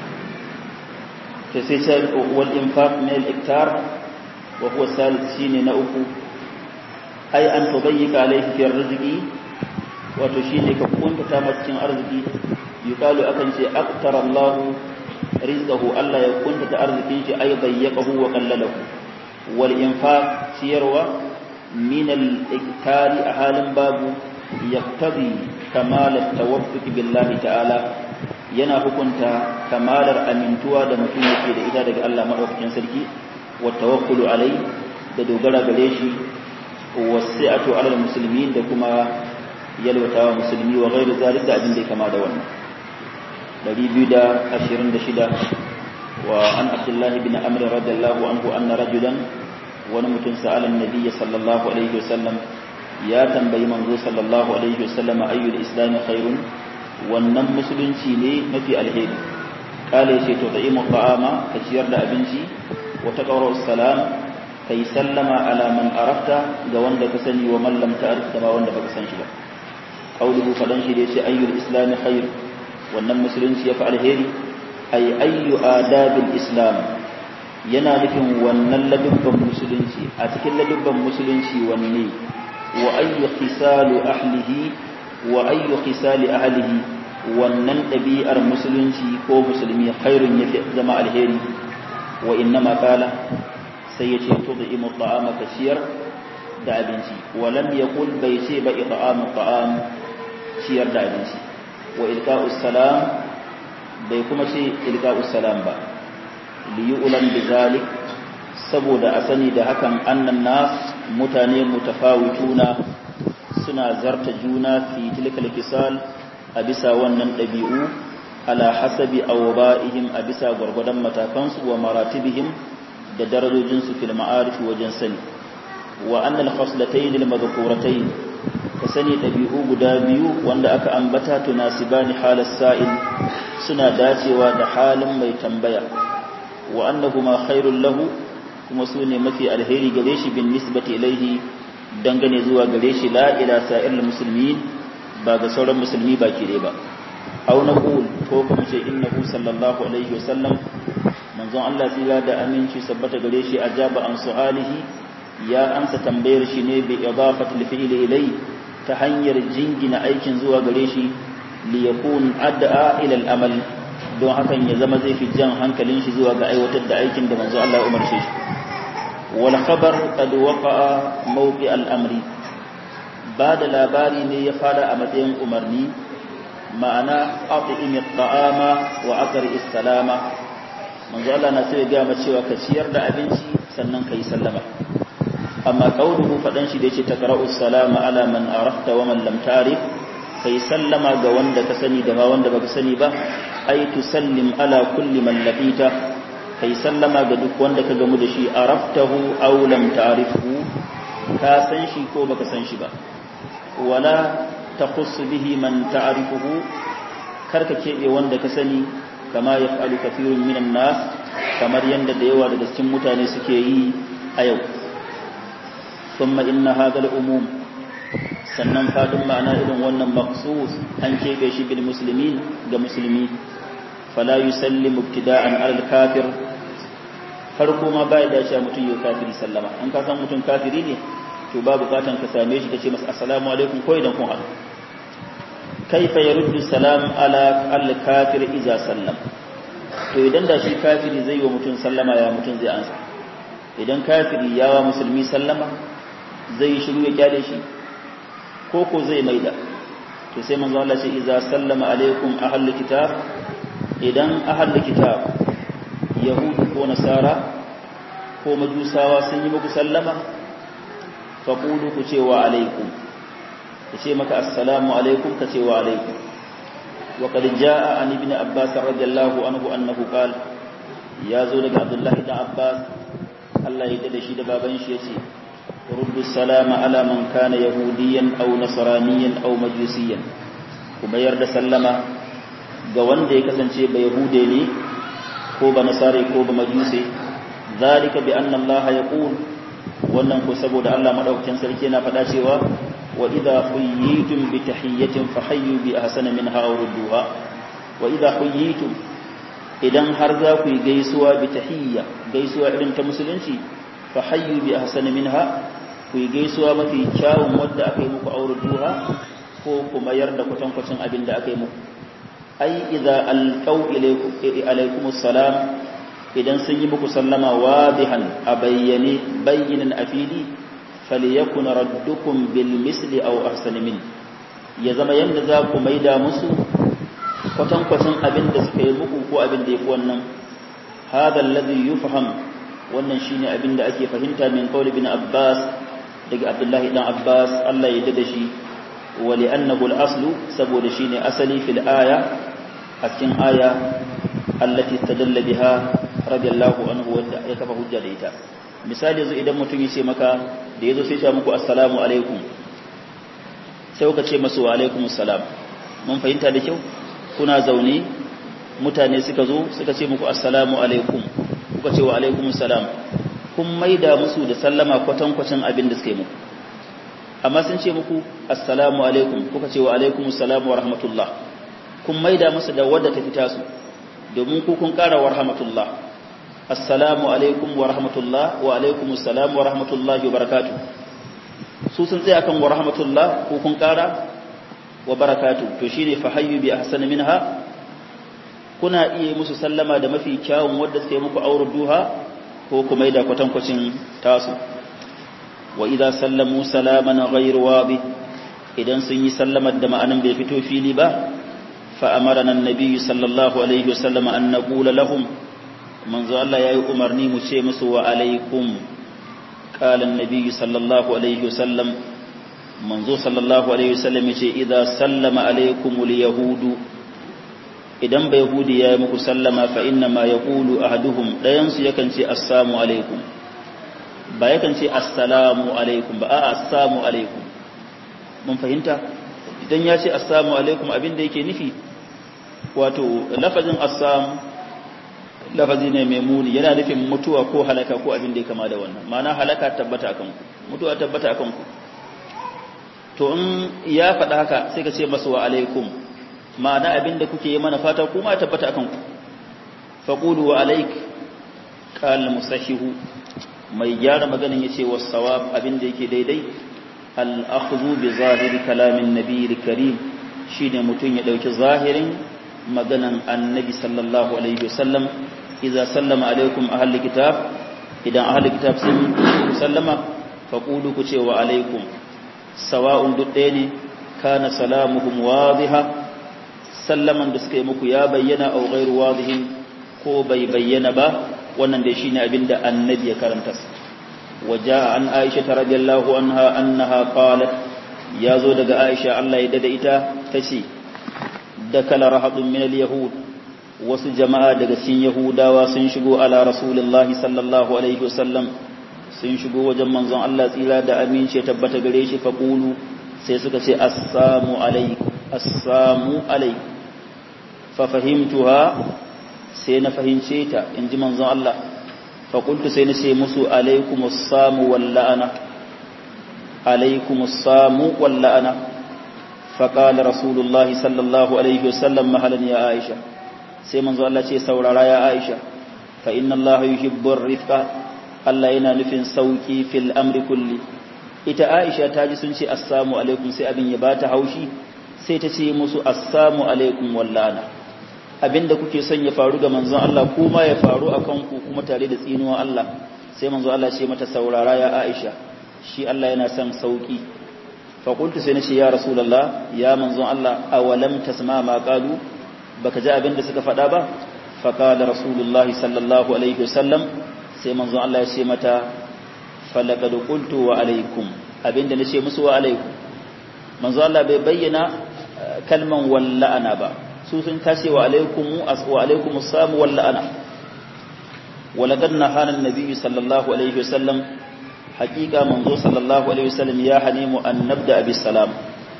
sai sai wal infaq min al iktar wa huwa salis shine na uku ai an tubayyika alayhi fi rizqi wato shine ka kunta ta cikin arziki yuqalu akan ce aqtara Allah rizqahu Allah ya kunta ta arzikin shi ai bayyakahu wa qallalahu wal infaq siyarwa min al iktari a halin babu yaqtadi kamal at tawaffuq billahi ta'ala yana hukunta kamalar amintuwa da mutum yake da ita daga Allah madaukakin sarki wa tawakkulu alai da dogara gare shi wasi'atu alal muslimin da kuma yalwatawa musulmi wa ghairu zalik da abin da ya kama da wannan 226 wa an abdullahi bin amr radiyallahu anhu anna rajulan wani mutum sa'ala annabi sallallahu alaihi wasallam ya tambayi manzo sallallahu alaihi wasallam ayyul islam khairun wannan musulunci ne mafi alheri kale ce to ta'imu ta'ama ka ciyar da abinci wa taqawra salam kai sallama ala man arafta ga wanda ka sani wa man lam ta'rif da ba wanda baka san shi ba qauluhu fadan shi da yace ayyul islam khair wannan musulunci ya fi alheri ay ayyu adabil islam yana nufin wannan ladubban musulunci a cikin ladubban musulunci wanne wa ayyu khisalu ahlihi wa ayyu khisali ahlihi wannan ɗabi'ar musulunci ko musulmi khairun yafi zama alheri wa innama qala sai yace tud'imu ta'ama kasiyar da abinci wa lam yaqul bai ce ba it'amu ta'am ciyar da abinci wa ilqa'us salam bai kuma ce ilqa'us salam ba li yu'lam bizalik saboda a sani da hakan annan nas mutane mutafawituna suna zarta juna fi tilkal kisal a bisa wannan ɗabi'u ala hasabi awba'ihim a bisa gwargwadon matakansu wa maratibihim da darajojinsu fil ma'arif wajen sani wa annal khaslatayn al madhkuratayn ka sani ɗabi'u guda biyu wanda aka ambata tunasibani halas sa'il suna dacewa da halin mai tambaya wa annahuma khairul lahu kuma su ne mafi alheri gare shi bin nisbati ilaihi dangane zuwa gare shi la ila sa'il muslimin ba ga sauran musulmi baki dai ba aw naqul ko kuma ce innahu sallallahu alaihi wasallam manzon Allah tsira da aminci sabbata gare shi ajaba an su'alihi ya amsa tambayar shi ne bi idafati al-fi'li ilayhi ta hanyar jingina aikin zuwa gare shi li yakun ad'a ila al-amal don hakan ya zama zai fi jan hankalin shi zuwa ga aiwatar da aikin da manzo Allah ya umarce shi wal khabar qad waqa'a mawqi al-amri ba da labari ne ya fara a matsayin umarni ma'ana at'im at-ta'ama wa aqri as-salama manzo Allah na sai ya ga cewa ka ciyar da abinci sannan kai sallama amma kauluhu fadan shi da yace taqra'u salama ala man arafta wa man lam ta'rif kai sallama ga wanda ka sani da ba wanda baka sani ba ai tusallim ala kulli man laqita kai sallama ga duk wanda ka gamu da shi araftahu aw lam ta'rifhu ka san shi ko baka san shi ba wala takhus bihi man ta'rifuhu karka kebe wanda ka sani kama yaf'alu kathirun minan nas kamar yanda da yawa daga cikin mutane suke yi a yau ثم إن هذا الأموم sannan fadin ma'ana irin wannan maqsus an kebe shi bil muslimin ga musulmi fala yusallimu ibtida'an al kafir farko ma bai da shi mutum yau kafiri sallama an ka san mutum kafiri ne to ba bukatan ka same shi kace masa assalamu alaikum ko idan kun haɗu kaifa yaruddu salam ala al kafir idza sallam to idan da shi kafiri zai yi wa mutum sallama ya mutum zai ansa idan kafiri yawa musulmi sallama zai shiru ya kyale shi ko ko zai maida to sai manzo Allah ce idza sallama alaikum ahlul kitab idan ahlul kitab yahudu ko nasara ko majusawa sun yi muku sallama faqulu ku ce wa alaikum ku ce maka assalamu alaikum ka ce wa alaikum wa qad jaa an ibn abbas radiyallahu anhu annahu qala ya zo daga abdullahi da abbas Allah ya dade shi da baban shi yace رد السلام على من كان يهوديا أو نصرانيا أو مجوسيا kuma yarda sallama ga wanda ya kasance ba yahude ne ko ba nasari ko ba majusi zalika bi anna Allah yaqul wannan ko saboda Allah madaukakin sarki yana faɗa cewa wa idha huyyitum bi tahiyyatin fahayyu bi ahsana minha aw rudduha wa idha huyyitum idan har za ku yi gaisuwa bi tahiyya gaisuwa irin ta musulunci fahayyu bi ahsana minha ku yi gaisuwa mafi kyawun wadda aka yi muku aure duha ko kuma yarda kwatankwacin abin da aka yi muku ai idza alqaw ilaykum assalam idan sun yi muku sallama wadihan a bayyane bayyinan afili falyakun raddukum bil misli aw ahsan min ya zama yanda za ku maida musu kwatankwacin abin da suka yi muku ko abin da yafi wannan hada alladhi yufham wannan shine abin da ake fahimta min qawl ibn abbas daga abdullahi dan abbas Allah ya dada shi wa li'annahu al-aslu saboda shine asali fil aya a cikin aya allati tadalla biha radiyallahu anhu wanda ya kafa hujja da ita misali yanzu idan mutum ya ce maka da yazo sai ya muku assalamu alaikum sai kuka ce masa wa alaikum assalam mun fahimta da kyau kuna zaune mutane suka zo suka ce muku assalamu alaikum kuka ce wa alaikum assalam kun maida musu da sallama kwatankwacin abin da suka yi muku amma sun ce muku assalamu alaikum kuka ce wa alaikum assalamu wa rahmatullah kun maida musu da wadda ta fita su domin ku kun ƙara wa rahmatullah assalamu alaikum wa rahmatullah wa alaikum assalam wa rahmatullahi wa barakatuh su sun tsaya kan wa rahmatullah ku kun ƙara wa barakatuh to shine fa hayyu bi ahsani minha kuna iya musu sallama da mafi kyawun wadda suka yi muku aure duha ko kuma da kwatankwacin tasu wa idza sallamu salaman ghayr wabi idan sun yi sallamar da ma'anan bai fito fili ba fa amarana annabi sallallahu alaihi wasallam an naqula lahum manzo Allah yayi umarni mu ce musu wa alaikum qala annabi sallallahu alaihi wasallam manzo sallallahu alaihi wasallam yace idza sallama alaikumul yahudu idan bai yahudi ya yi muku sallama fa inna ma ya ƙulu a haduhun ɗayansu yakan ce assamu alaikum ba yakan ce assalamu alaikum ba a assamu alaikum mun fahimta idan ya ce assalamu alaikum abin da yake nufi wato lafazin assam lafazi ne mai muni yana nufin mutuwa ko halaka ko abin da ya kama da wannan ma'ana halaka tabbata akan ku mutuwa tabbata akan ku to in ya faɗa haka sai ka ce masa wa alaikum ma'ana abin da kuke yi mana fata kuma tabbata akan ku faqulu wa alaik qal musahihu mai gyara maganin yace was sawab abin da yake daidai al akhdhu bi zahiri kalamin nabiyil karim shine mutun ya dauki zahirin maganan annabi sallallahu alaihi wasallam idza sallama alaikum ahli kitab idan ahli kitab sun sallama faqulu ku ce wa alaikum sawa'un duk ɗaya ne kana salamuhum wadiha sallaman da suka yi muku ya bayyana au ghairu wadihin ko bai bayyana ba wannan dai shine abinda annabi ya karanta waja an aisha radhiyallahu anha annaha qalat yazo daga aisha Allah ya dada ita tace dakala rahadun min al-yahud wasu jama'a daga cikin yahudawa sun shigo ala rasulullahi sallallahu alaihi wasallam sun shigo wajen manzon Allah tsira da amince tabbata gare shi faqulu sai suka ce assalamu alaikum assalamu alaikum fa fahimtuha sai na fahimce ta inji manzon Allah fa qultu sai na ce musu alaikumus samu wal la'ana alaikumus samu wal la'ana fa qala rasulullahi sallallahu alaihi wasallam mahalan ya aisha sai manzon Allah ce saurara ya aisha fa inna Allah yuhibbu ar-rifqa Allah yana nufin sauki fil amri kulli ita Aisha ta ji sun ce assalamu alaikum sai abin ya bata haushi sai ta ce musu assalamu alaikum wallana abinda kuke son ya faru ga manzon Allah kuma ya faru akan ku kuma tare da tsinuwan Allah sai manzon Allah ce mata saurara ya Aisha shi Allah yana son sauki fa qultu sai nace ya rasulullah ya manzon Allah awalam tasma ma qalu baka ji abinda suka faɗa ba fa qala rasulullah sallallahu alaihi wasallam sai manzo Allah ya ce mata falaqad qultu wa alaikum abinda nace musu wa alaikum manzo Allah bai bayyana kalman walla'ana ba su sun tace wa alaikum wa alaikum assalam walla'ana walaqad nahana an-nabi sallallahu alaihi wasallam haqiqa manzo sallallahu alaihi wasallam ya hanimu an nabda bis salam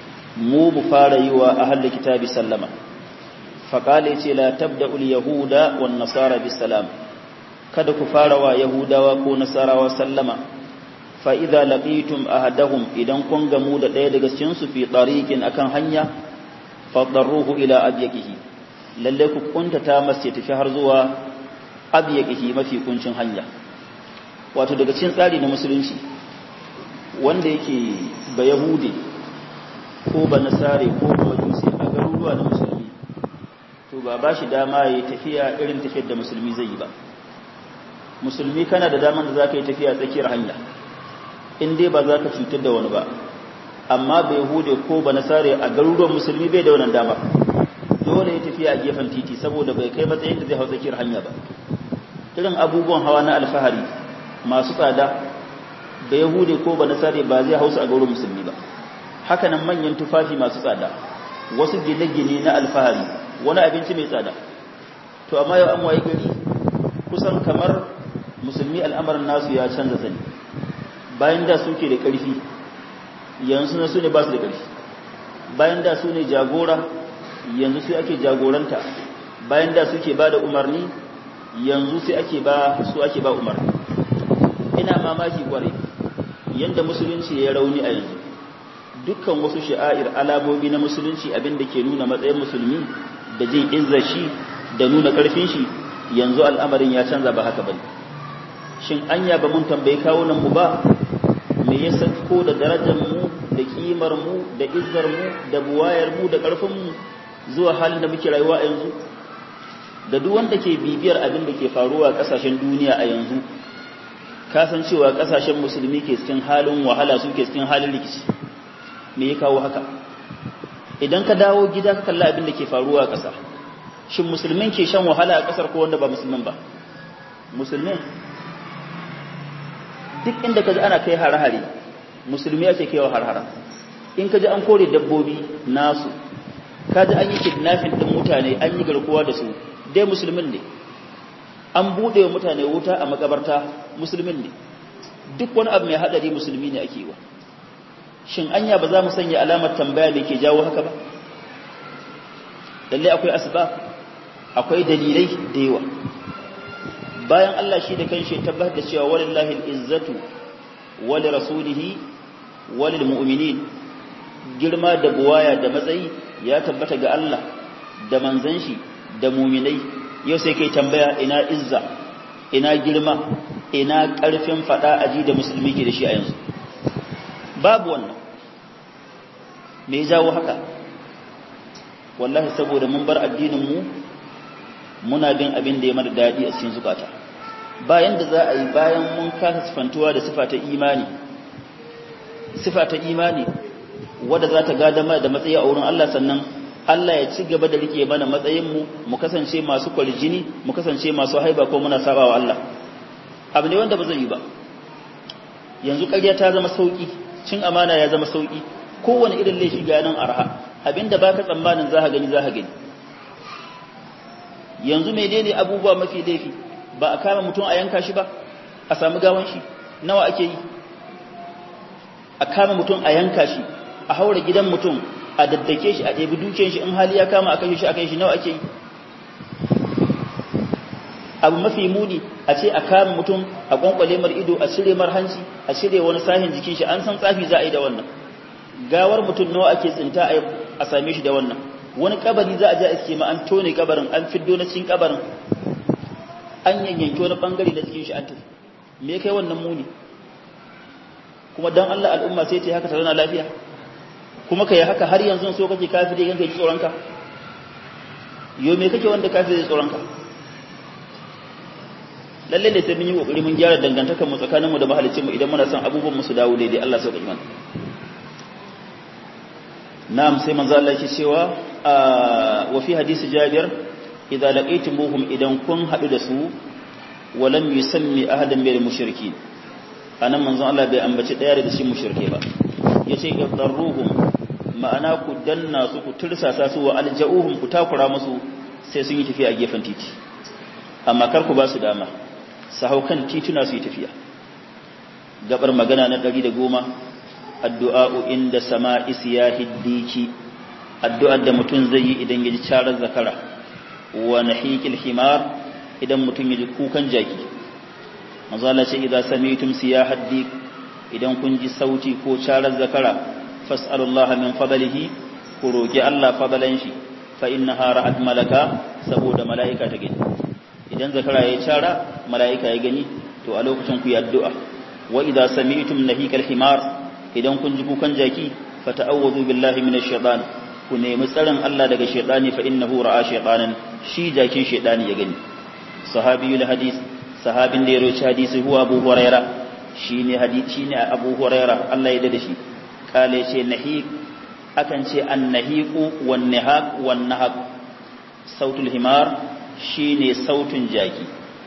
mu mu fara yi wa ahli kitabi sallama faqala ce la tabda'u al-yahuda wan nasara bis salam kada ku fara wa Yahudawa ko Nasarawa sallama fa idza laqitum ahadahum idan kun gamu da ɗaya daga cikin su fi tariqin akan hanya fadarruhu ila abyaqihi lalle ku kuntata masa ya tafi har zuwa abyaqihi mafi kuncin hanya wato daga cikin tsari na musulunci wanda yake ba yahudi ko ba nasare ko ba majusi a garuruwa na musulmi to ba ba shi dama ya tafiya irin tafiyar da musulmi zai yi ba musulmi kana da daman da za ka yi tafiya tsakiyar hanya in dai ba za ka cutar da wani ba amma bai hude ko ba nasare a garuruwan musulmi bai da wannan dama dole ya tafiya a gefen titi saboda bai kai matsayin da zai hau tsakiyar hanya ba irin abubuwan hawa na alfahari masu tsada da yahude ko ba nasare ba zai hausa a garuruwan musulmi ba haka nan manyan tufafi masu tsada wasu gine-gine na alfahari wani abinci mai tsada to amma yau an waye gari kusan kamar musulmi al'amarin nasu ya canza sani bayan da suke da ƙarfi yanzu na su ne ba su da ƙarfi bayan da su ne jagora yanzu su ake jagoranta bayan da suke ba da umarni yanzu sai ake ba su ake ba umarni ina mamaki kwarai yanda musulunci ya rauni a yanzu dukkan wasu sha'air alamomi na musulunci abin da ke nuna matsayin musulmi da jin izzar shi da nuna ƙarfin shi yanzu al'amarin ya canza ba haka bane shin anya ba mun tambayi kawunan mu ba me yasa ko da darajar mu da kimar mu da izzar mu da buwayar mu da ƙarfin mu zuwa halin da muke rayuwa a yanzu da duk wanda ke bibiyar abin da ke faruwa a ƙasashen duniya a yanzu kasancewa ƙasashen musulmi ke cikin halin wahala su ke cikin halin rikici me ya kawo haka idan ka dawo gida ka kalla abin da ke faruwa a ƙasa shin musulmin ke shan wahala a ƙasar ko wanda ba musulmin ba musulmin duk inda ka ji ana kai hare-hare musulmi ake kaiwa har-hara in ka ji an kore dabbobi nasu ka ji an yi kidnapping ɗin mutane an yi garkuwa da su dai musulmin ne an buɗe wa mutane wuta a makabarta musulmin ne duk wani abu mai haɗari musulmi ne ake wa shin anya ba za mu sanya alamar tambaya da ke jawo haka ba lalle akwai asbab akwai dalilai da yawa bayan Allah shi da kanshi tabbatar da cewa walillahi al-izzatu wa li rasulihi wa lil mu'minin girma da buwaya da matsayi ya tabbata ga Allah da manzon shi da mu'minai yau sai kai tambaya ina izza ina girma ina karfin fada aji da musulmi ke da shi a yanzu babu wannan me ya jawo haka wallahi saboda mun bar addinin mu muna bin abin da ya mara daɗi a cikin zukata bayan da za a yi bayan mun kasa sifantuwa da sifa ta imani sifa ta imani wadda za ta gada mana da matsayi a wurin Allah sannan Allah ya ci gaba da rike mana matsayin mu mu kasance masu kwaljini mu kasance masu haiba ko muna saba wa Allah abu ne wanda ba zai yi ba yanzu ƙarya ta zama sauki cin amana ya zama sauki kowane irin laifi ga nan arha abinda baka tsammanin za ka gani za ka gani yanzu menene abubuwa mafi laifi ba a kama mutum a yanka shi ba a sami gawan shi nawa ake yi a kama mutum a yanka shi a haura gidan mutum a daddake shi a ɗebi dukiyar shi in hali ya kama a kashe shi a kai shi nawa ake yi abu mafi muni a ce a kama mutum a kwankwale mar ido a cire mar hanci a cire wani sahin jikin shi an san tsafi za a yi da wannan gawar mutum nawa ake tsinta a same shi da wannan wani kabari za a je iske ma an tone kabarin an fiddo na cikin kabarin an yanyanke wani bangare na cikin shi an tafi me kai wannan muni kuma dan Allah al'umma sai ta haka ta zauna lafiya kuma kai haka har yanzu so kake kafiri ganka ji tsoronka yo me kake wanda kafiri ji tsoronka lalle ne sai mun yi kokari mun gyara dangantakar mu tsakaninmu da mahalicin mu idan muna son abubuwan mu su dawo daidai Allah sauka iman na'am sai manzo Allah yake cewa wa fi hadisi Jabir idza laqaytumuhum idan kun hadu da su wa lam yusammi ahadan min mushrikin anan manzo Allah bai ambaci daya da shi mushrike ba yace idarruhum ma'ana ku danna su ku tursasa su wa alja'uhum ku takura musu sai sun yi tafiya a gefen titi amma kar ku ba su dama su hau kan tituna su yi tafiya gabar magana na 110 addu'a'u inda sama'i siyahi diki addu'ar da mutum zai yi idan ya ji carar zakara wa nahiqil himar idan mutum ya ji kukan jaki manzo Allah ce idza sami'tum siyahad dik idan kun ji sauti ko carar zakara fas'alullaha min fadlihi ku roki Allah fadalan shi fa innaha ra'at malaka saboda mala'ika ta gani idan zakara ya cara mala'ika ya gani to a lokacin ku yi addu'a wa idza sami'tum nahiqal himar idan kun ji kukan jaki fata'awwazu billahi minash shaitan ku nemi tsarin Allah daga shaitani fa innahu ra'a shaitanan shi jakin shaitani ya gani sahabiyul hadis sahabin da ya roci hadisi huwa Abu Huraira shine hadisi shine Abu Huraira Allah ya dade shi kale ce nahiq akan ce annahiqu wan nihaq wan nahaq sautul himar shine sautun jaki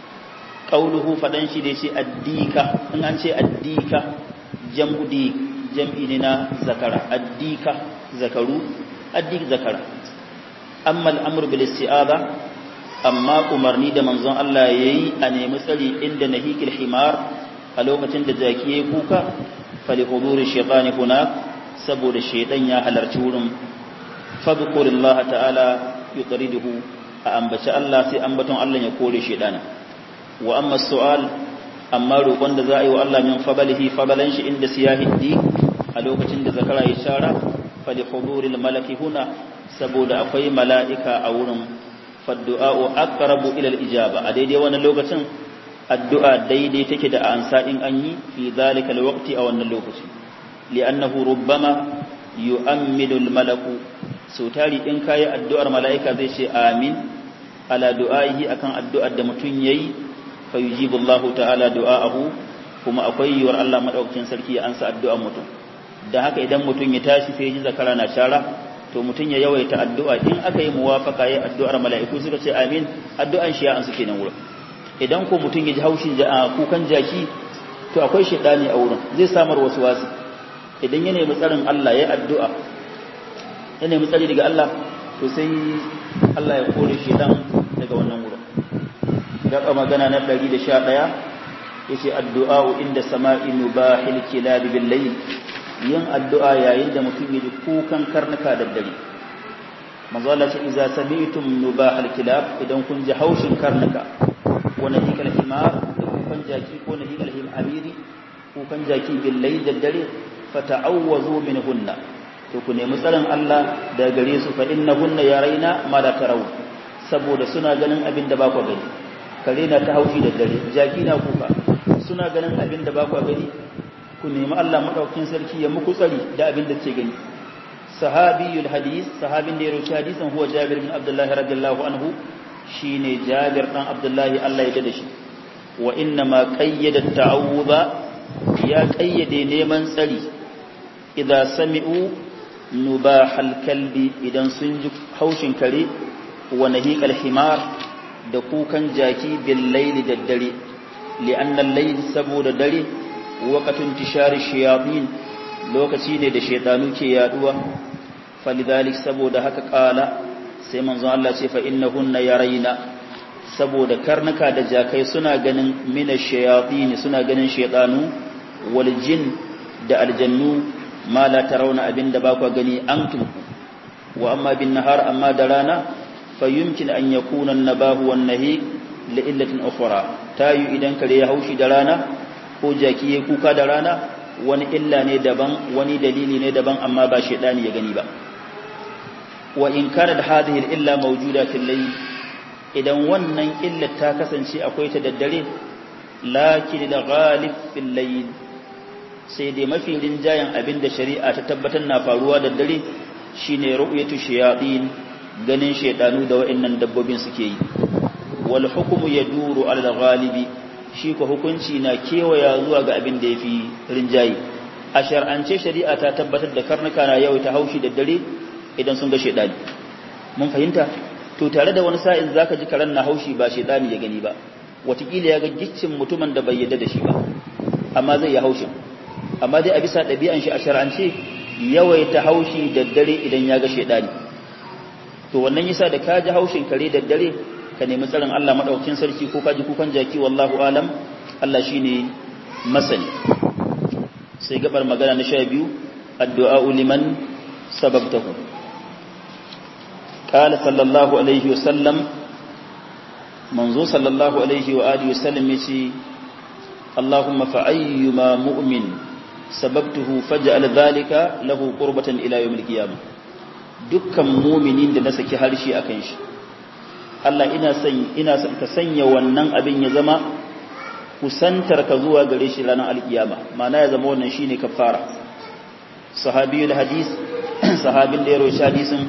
qauluhu fadan shi da ce addika in an ce addika jam'u dik jam'i ne na zakara addika zakaru addik zakara amma al'amur bil isti'aza amma umarni da manzon Allah yayi a nemi tsari inda nahikil himar a lokacin da jaki yayi kuka fali huduri shaytani kuna saboda shaytan ya halarci wurin fadhkurillaha ta'ala yutriduhu a ambaci Allah sai ambaton Allah ya kore shaytana wa amma su'al amma roƙon da za a yi wa Allah min fadalihi fadalan shi inda siyahiddi a lokacin da zakara ya shara fali huduril malaki huna saboda akwai mala'ika a wurin faddu'a'u aqrabu ila al-ijaba a daidai wannan lokacin addu'a daidai take da ansa in an yi fi zalika al-waqti a wannan lokaci li'annahu rubbama yu'ammidu al-malaku so tari in kai addu'ar mala'ika zai ce amin ala du'a'ihi akan addu'ar da mutun yayi fa yujibu Allahu ta'ala du'a'ahu kuma akwai yiwar Allah madaukakin sarki ya ansa addu'ar mutum da haka idan mutum ya tashi sai ji zakara na shara to mutum ya yawaita addu'a in aka yi muwafaka ya addu'ar mala'iku suka ce amin addu'an shi ya ansu kenan wurin idan ko mutum ya ji haushin kukan jaki to akwai shaidani a wurin zai samar wasu wasu idan ya nemi tsarin Allah ya addu'a ya nemi tsari daga Allah to sai Allah ya kore shaidan daga wannan wurin gaba magana na 111 yace addu'a inda sama'i mubahil kilab bil layl yin addu'a yayin da mutum ya ji kukan karnuka da dare manzo Allah ce idza sami'tum nubahal kilab idan kun ji haushin karnuka wa nahikal himar da kukan jaki ko nahikal himamiri kukan jaki billahi da dare fata'awwazu minhunna to ku nemi tsarin Allah daga gare su fa innahunna yaraina ma la tarawu saboda suna ganin abin da ba ku gani kare na ta haushi da dare jaki na kuka suna ganin abin da ba ku gani ku nemi Allah madaukakin sarki ya muku tsari da abin da ke gani sahabiyul hadis sahabin da ya roki hadisin huwa Jabir bin Abdullah radiyallahu anhu shine Jabir dan Abdullah Allah ya dade shi wa inna ma qayyada ta'awudha ya qayyade neman tsari idza sami'u nubahal kalbi idan sun ji haushin kare wa nahiqal himar da kukan jaki bil layli da dare li'anna al-layl saboda dare waqatun tishari shayatin lokaci ne da shaytanu ke yaduwa falidhalik saboda haka kala sai manzon Allah ce fa innahunna yarayna saboda karnuka da jakai suna ganin mina shayatin suna ganin shaytanu wal jin da aljannu ma la tarawna abinda ba ku gani antum wa amma bin nahar amma da rana fa yumkin an yakuna an-nabahu wan nahi li illatin ukhra tayu idan kare ya haushi da rana ko jaki ya kuka da rana wani illa ne daban wani dalili ne daban amma ba shedani ya gani ba wa in kana hadhihi al-illa mawjuda fil layl idan wannan illa ta kasance akwai ta daddare lakin da ghalib fil layl sai dai mafi rinjayen abin da shari'a ta tabbatar na faruwa da dare shine ru'yatu shayatin ganin shedanu da wa'annan dabbobin suke yi wal hukmu yaduru ala ghalibi shi ko hukunci na kewaya zuwa ga abin da yafi rinjayi a shar'ance shari'a ta tabbatar da karnuka na yau ta haushi da dare idan sun ga shedani mun fahimta to tare da wani sa'in zaka ji karan na haushi ba shedani ya gani ba watakila ya ga giccin mutumin da bai yadda da shi ba amma zai ya haushin amma dai a bisa ɗabi'an shi a shar'ance yawaita haushi da dare idan ya ga shedani to wannan yasa da ka ji haushin kare da dare ka nemi tsarin Allah madaukakin sarki ko ka ji kukan jaki wallahu alam Allah shine masani sai gabar magana na 12 addu'a liman sababtahu قال صلى الله عليه وسلم منذ صلى الله عليه وآله وسلم يسي اللهم فأيما مؤمن سببته فجعل ذلك له قربة إلى يوم القيامة dukkan muminin da na saki harshe a kan shi Allah ina san ina san ka sanya wannan abin ya zama kusantar ka zuwa gare shi ranar alkiyama ma'ana ya zama wannan shine kafara sahabiyul hadis sahabin da ya roshi hadisin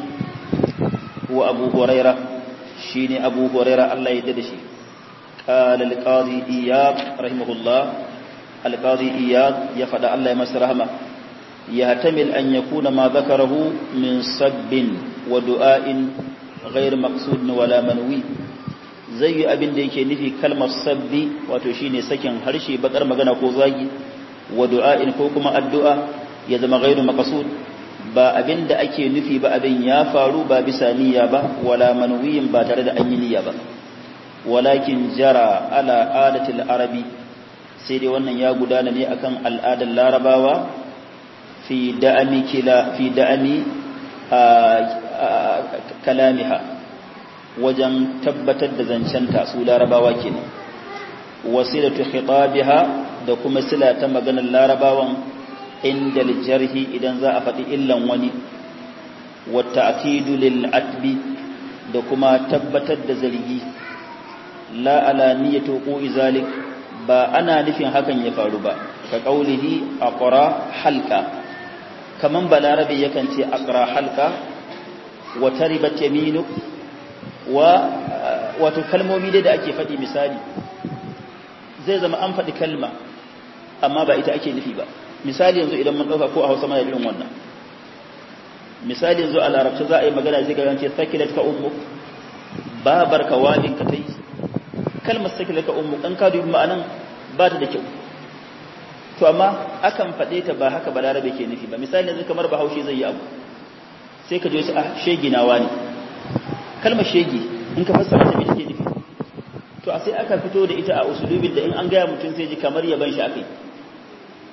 wa abu huraira shine abu huraira Allah ya dade shi قال القاضي إياب رحمه الله القاضي إياب يفد الله يمس رحمه يحتمل أن يكون ما ذكره من سب ودعاء غير مقصود ولا منوي zai abin da yake nufi kalmar sabbi wato shine sakin harshe bakar magana ko zagi wa du'a'in ko kuma addu'a ya zama ghairu maqsud ba abin da ake nufi ba abin ya faru ba bisa niyya ba wala manwiyin ba tare da an yi niyya ba walakin jara ala adatil arabi sai dai wannan ya gudana ne akan al'adar larabawa fi da'ami kila fi da'ami kalamiha wajen tabbatar da zancenta su larabawa kenan wasilatu khitabiha da kuma sila ta maganar larabawan inda jarhi idan za a faɗi illan wani wa ta'kidu lil atbi da kuma tabbatar da zargi la ala niyyatu qi zalik ba ana nufin hakan ya faru ba ka qaulihi aqra halqa kaman balarabi yakan ce aqra halqa wa taribat yaminu wa wato kalmomi dai da ake faɗi misali zai zama an faɗi kalma amma ba ita ake nufi ba misali yanzu idan mun ɗauka ko a hausa mana irin wannan misali yanzu a larabci za a yi magana zai ga ce sakilat ka ummu babar ka walin ka tai kalmar sakilat ka ummu dan ka dubi ma'anan ba ta da kyau to amma akan faɗe ta ba haka balarabe ke nufi ba misali yanzu kamar bahaushe zai yi abu sai ka je shi a shegi nawa ne kalmar shegi in ka fassara ta me take nufi to a sai aka fito da ita a usulubin da in an gaya mutum sai ji kamar yaban shi akai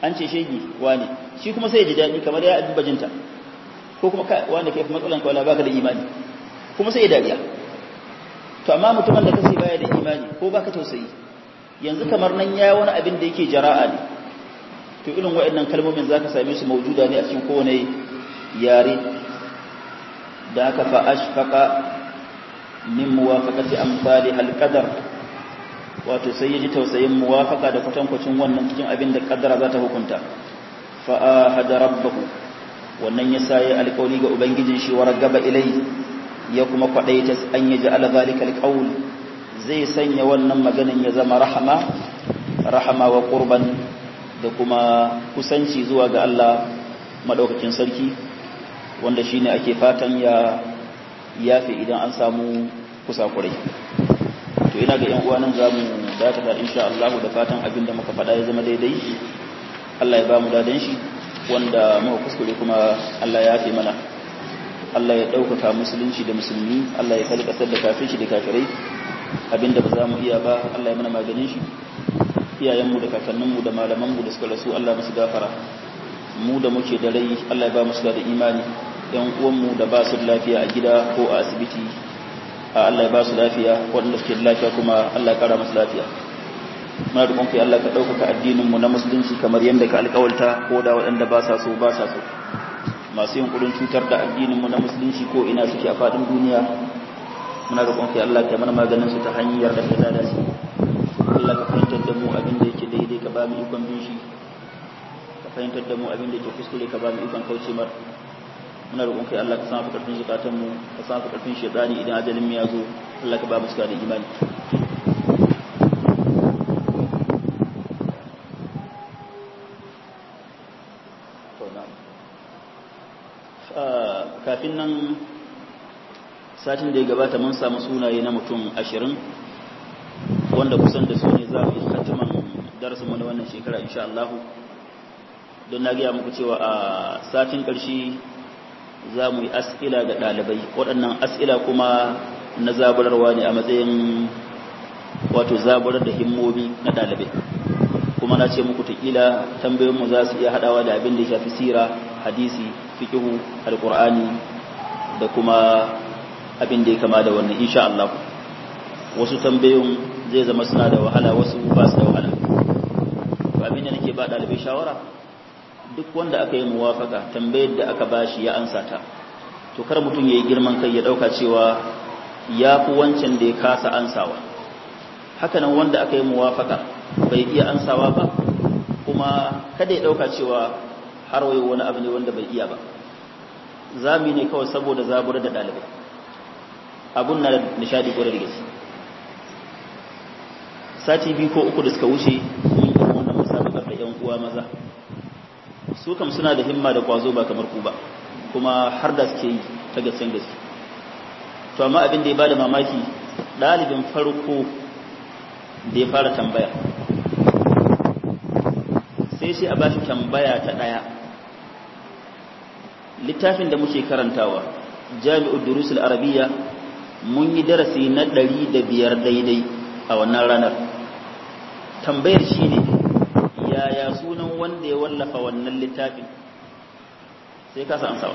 an ce shegi wani shi kuma sai ya ji daɗi kamar ya abin bajinta ko kuma wanda kai matsalan ka wala baka da imani kuma sai ya dariya to amma mutumin da kace baya da imani ko baka tausayi yanzu kamar nan yayi wani abin da yake jara'a ne to irin waɗannan kalmomin zaka same su maujuda ne a cikin kowane yare da haka fa ashfaqa min muwafaqati amsali hal qadar wato sai yaji tausayin muwafaqa da kwatankwacin wannan cikin abin da kaddara za ta hukunta fa ahada rabbahu wannan yasa yayi alƙawari ga ubangijin shi wa ragaba ilai ya kuma kwadaita an yaji ala zalika alqawl zai sanya wannan maganin ya zama rahama rahama wa qurban da kuma kusanci zuwa ga Allah madaukakin sarki wanda shine ake fatan ya yafi idan an samu kusakurai to ina ga yan uwa nan zamu dakata insha Allah da fatan abin da muka faɗa ya zama daidai Allah ya ba mu dadan shi wanda muka kuskure kuma Allah ya yafe mana Allah ya ɗaukaka musulunci da musulmi Allah ya kalli ƙasar da kafirci da kafirai abinda ba za mu iya ba Allah ya mana maganin shi iyayenmu da kakanninmu da malamanmu da suka rasu Allah musu gafara mu da muke da rai Allah ya ba mu da imani yan uwanmu da ba su da lafiya a gida ko a asibiti a Allah ya ba su lafiya waɗanda suke da lafiya kuma Allah ya kara musu lafiya muna da kai Allah ka ɗaukaka addininmu na musulunci kamar yadda ka alƙawalta ko da waɗanda ba sa so ba sa so masu yin kudin cutar da addininmu na musulunci ko ina suke a faɗin duniya muna da kai Allah ka mana maganin su ta hanyar da ta dace Allah ka fahimtar da mu abin da yake daidai ka ba mu ikon bin shi ka fahimtar da mu abin da yake kuskure ka ba mu ikon kauce mar muna roƙon kai Allah ka san karfin zukatan mu ka san karfin shedani idan ajalin mu ya zo Allah ka ba mu suka da imani kafin nan satin da ya gabata mun samu sunaye na mutum ashirin wanda kusan da su ne za mu yi khatiman darasinmu na wannan shekara insha Allah don na gaya muku cewa a satin ƙarshe za mu yi as'ila ga ɗalibai waɗannan as'ila kuma na zaburarwa ne a matsayin wato zaburar da himmomi na ɗalibai kuma na ce muku taƙila tambayoyinmu za su iya haɗawa da abin da ya shafi sira hadisi fiƙihu alƙur'ani da kuma abin da ya kama da wannan insha Allah wasu tambayoyin zai zama suna da wahala wasu ba su da wahala to abin da nake ba ɗalibai shawara duk wanda aka yi muwafaka tambayar da aka bashi ya ansa ta to kar mutum ya yi girman kai ya ɗauka cewa ya fi wancan da ya kasa ansawa hakanan wanda aka yi muwafaka bai iya ansawa ba kuma kada ya ɗauka cewa har wayo wani abu ne wanda bai iya ba zami ne kawai saboda zabura da ɗalibai abun na nishadi kwarar gaske sati biyu ko uku da suka wuce mun yi wannan musabakar da yan uwa maza su kam suna da himma da kwazo ba kamar ku ba kuma har da suke yi ta gaskiyan gaske to amma abin da ya bada mamaki ɗalibin farko da ya fara tambaya sai sai a bashi tambaya ta ɗaya littafin da muke karantawa jami'ud durusul arabiyya mun yi darasi na ɗari da biyar daidai a wannan ranar tambayar shi ne yaya sunan wanda ya wallafa wannan littafin sai kasa ansawa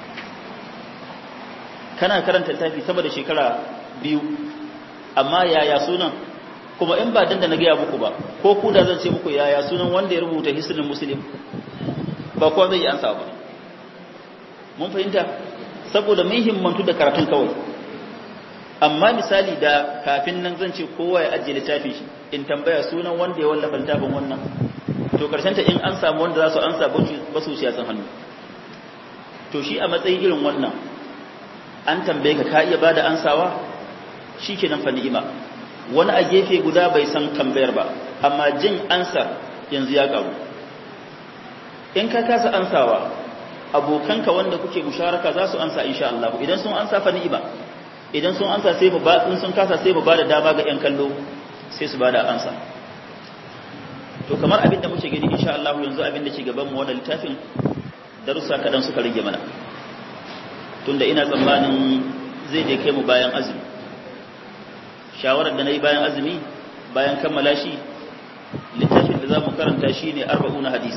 kana karanta littafi sama da shekara biyu amma yaya sunan kuma in ba danda na gaya muku ba ko ku da zan ce muku yaya sunan wanda ya rubuta hisnin muslim ba kowa zai yi ansa ba mun fahimta saboda mun himmantu da karatun kawai amma misali da kafin nan zan ce kowa ya ajiye littafin shi in tambaya sunan wanda ya wallafa littafin wannan to karshen ta in an samu wanda za su ansa ba su shi san hannu to shi a matsayin irin wannan an tambaye ka ka iya bada ansawa shikenan fa ni'ima wani a gefe guda bai san tambayar ba amma jin ansar yanzu ya karu in ka kasa ansawa abokanka wanda kuke musharaka za su ansa insha Allah idan sun ansa fa ni'ima idan sun ansa sai mu ba in sun kasa sai mu bada dama ga yan kallo sai su bada ansa to kamar abin da muke gani insha Allah yanzu abin da ke gaban mu wannan littafin darussa kadan suka rage mana tunda ina tsammanin zai je kai mu bayan azumi shawarar da nayi bayan azumi bayan kammala shi littafin da za mu karanta shi ne arba'una hadis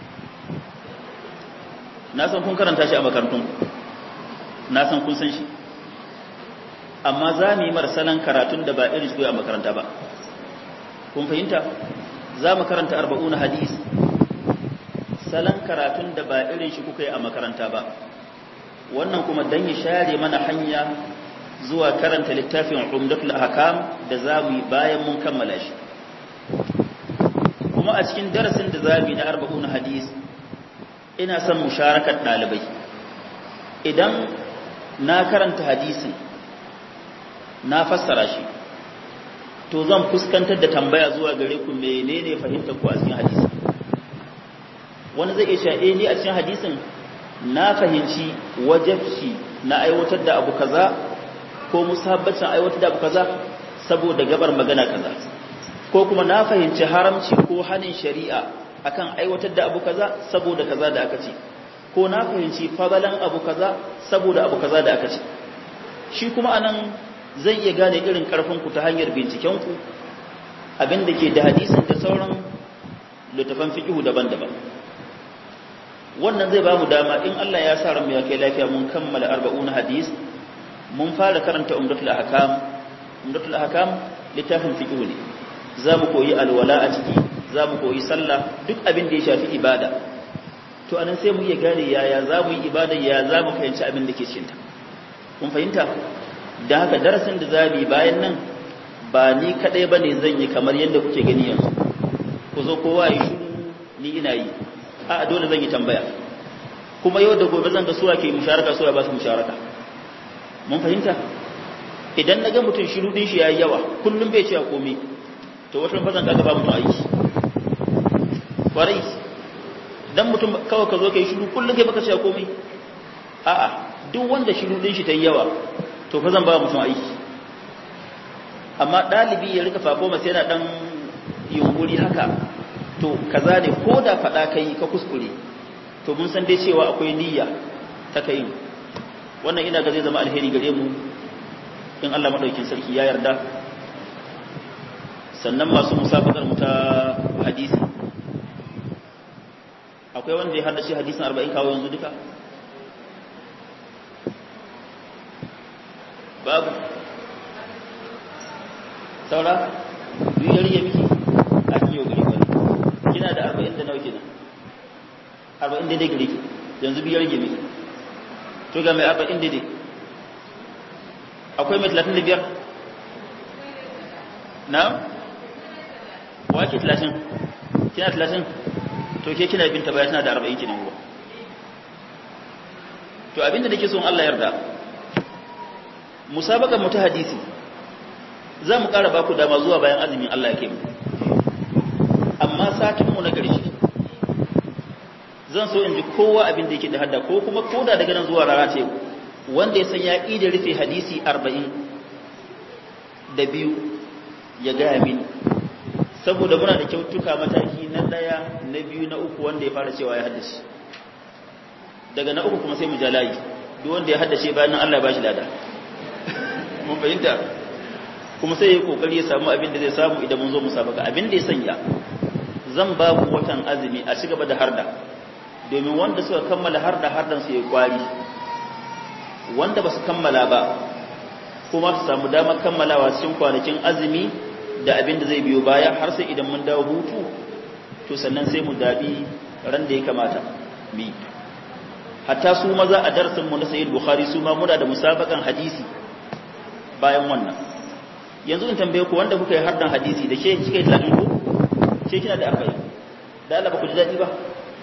na san kun karanta shi a makarantun na san kun san shi amma za mu yi marsalan karatun da ba irin shi a makaranta ba kun fahimta za mu karanta arba'una hadis salon karatun da ba irin shi kuka yi a makaranta ba wannan kuma dan ya share mana hanya zuwa karanta littafin umdatul ahkam da za mu yi bayan mun kammala shi kuma a cikin darasin da za mu yi na arba'una hadis ina son musharakar ɗalibai idan na karanta hadisin na fassara shi to zan fuskantar da tambaya zuwa gare ku menene fahimtar ku a cikin hadisi wani zai iya cewa eh ni a cikin hadisin na fahimci wajabci na aiwatar da abu kaza ko musabbacin aiwatar da abu kaza saboda gabar magana kaza ko kuma na fahimci haramci ko hanin shari'a akan aiwatar da abu kaza saboda kaza da aka ce ko na fahimci fadalan abu kaza saboda abu kaza da aka ce shi kuma anan zai iya gane irin karfinku ta hanyar bincikenku abinda ke da hadisin da sauran littafan fiqhu daban-daban wannan zai ba mu dama in Allah ya sa ran mu ya kai lafiya mun kammala 40 hadis mun fara karanta umdatul ahkam umdatul ahkam littafin fiqhu ne zamu koyi alwala a ciki zamu koyi sallah duk abin da ya shafi ibada to anan sai mu iya gane yaya zamu yi ibada ya zamu fahimci abin da ke cikin ta kun fahimta da haka darasin da zabi bayan nan ba ni kadai bane zan yi kamar yadda kuke gani yanzu ku zo kowa yi shiru ni ina yi a dole zan yi tambaya kuma yau da gobe zan ga suwa ke musharaka suwa ba su musharaka mun fahimta idan na ga mutum shiru din shi yayi yawa kullum bai ce a komai to wata ran zan kaga ba mutum aiki kwarai dan mutum kawai ka zo kai shiru kullum kai baka ce a komai a'a duk wanda shiru din shi ta yi yawa to fa zan ba mutum aiki amma dalibi ya rika fafo masa yana dan yunkuri haka to kaza ne ko da faɗa kai ka kuskure to mun san dai cewa akwai niyya ta kai wannan ina ga zai zama alheri gare mu in Allah madaukin sarki ya yarda sannan masu musabakar mu ta hadisi akwai wanda ya haddace hadisin 40 kawo yanzu duka babu saura biyu ya rige miki a kiyo gari wani kina da arba'in da nawa kenan arba'in daidai gare ki yanzu biyar rage miki to ga mai arba'in daidai akwai mai talatin da biyar na wake talatin kina talatin to ke kina binta baya tana da arba'in kenan ruwa to abinda da ke son Allah yarda musabakan mu ta hadisi za mu ƙara baku dama zuwa bayan azumin Allah ya kai mu amma satinmu na ƙarshe zan so in ji kowa abin da yake da hadda ko kuma koda daga nan zuwa rana ce wanda ya san ya da rufe hadisi arba'in da biyu ya gaya mini saboda muna da kyautuka mataki na ɗaya na biyu na uku wanda ya fara cewa ya haddace daga na uku kuma sai mu ja layi duk wanda ya haddace bayan Allah ya bashi lada mun fahimta kuma sai ya kokari ya samu abin da zai samu idan mun zo musabaka abin da ya sanya zan ba ku watan azumi a ci gaba da harda domin wanda suka kammala harda hardan su ya kwari wanda ba su kammala ba kuma su samu damar kammalawa cikin kwanakin azumi da abin da zai biyo baya har sai idan mun dawo hutu to sannan sai mu dabi ran da ya kamata mi hatta su maza a darsin mu na sayyid bukhari su ma muna da musabakan hadisi bayan wannan yanzu in tambaye ku wanda kuka yi hardan hadisi da ke kika yi talatin ko ke kina da arba'in da Allah ba ku ji daɗi ba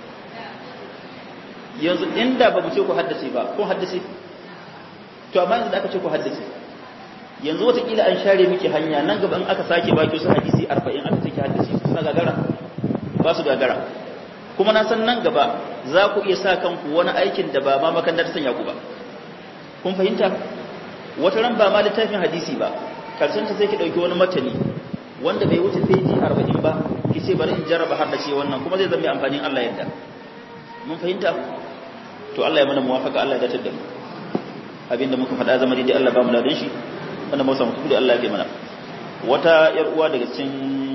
yanzu inda ba mu ce ku haddace ba ko haddace to amma yanzu da aka ce ku haddace yanzu watakila an share miki hanya nan gaba in aka sake baki su hadisi arba'in aka ce ki haddace suna gagara ba su gagara kuma na san nan gaba za ku iya sa kanku wani aikin da ba ma makandar sanya ku ba kun fahimta wata ran ba ma littafin hadisi ba karshen ta sai ki dauki wani matani wanda bai wuce peji 40 ba ki ce bari in jarraba har da ce wannan kuma zai zama amfanin Allah yadda mun fahimta to Allah ya mana muwafaka Allah ya dace da mu abinda muka faɗa zama daidai Allah ba mu ladan shi wanda mu samu kudu Allah ya kai mana wata yar uwa daga cikin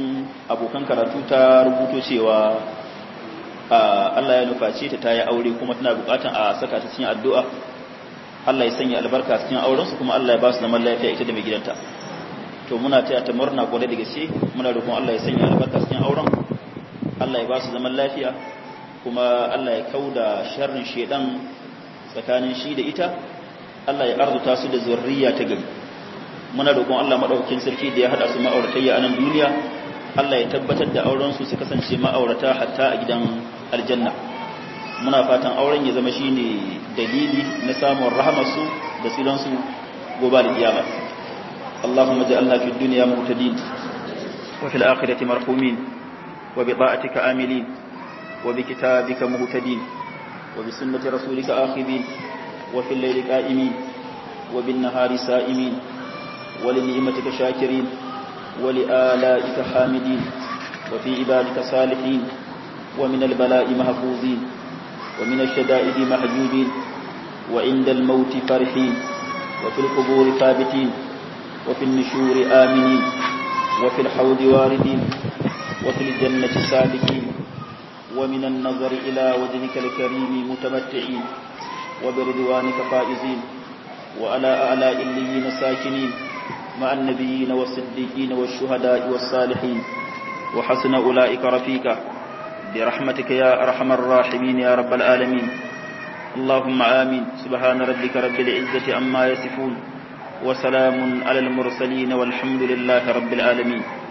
abokan karatu ta rubuto cewa Allah ya nufaci ta tayi aure kuma tana bukatan a saka ta cikin addu'a Allah ya sanya albarka cikin auren su kuma Allah ya ba su zaman lafiya ita da mai gidanta to muna taya ta murna kwarai da gaske muna roƙon Allah ya sanya albarka cikin auren Allah ya ba su zaman lafiya kuma Allah ya kauda sharrin shedan tsakanin shi da ita Allah ya arzuta su da zurriya ta gari muna roƙon Allah madaukakin sarki da ya hada su ma'auratayya a nan duniya Allah ya tabbatar da auren su su kasance ma'aurata hatta a gidan aljanna muna fatan auren ya zama shine dalili na samun rahamar su da tsiran su gobe da kiyama Allahumma ja'alna fid dunya muhtadin wa fil akhirati marhumin wa bi ta'atika amilin wa bi kitabika muhtadin wa bi sunnati rasulika akhidin wa fil layli qa'imin wa bin nahari sa'imin wa li ni'matika shakirin ولآلائك حامدين وفي عبادك صالحين ومن البلاء محفوظين ومن الشدائد محجوبين وعند الموت فرحين وفي القبور ثابتين وفي النشور آمنين وفي الحوض واردين وفي الجنة سالكين ومن النظر إلى وجهك الكريم متمتعين وبرضوانك فائزين وعلى أعلى إليين ساكنين مع النبيين والصديقين والشهداء والصالحين وحسن أولئك رفيقا برحمتك يا أرحم الراحمين يا رب العالمين اللهم آمين سبحان ربك رب العزة عما يصفون وسلام على المرسلين والحمد لله رب العالمين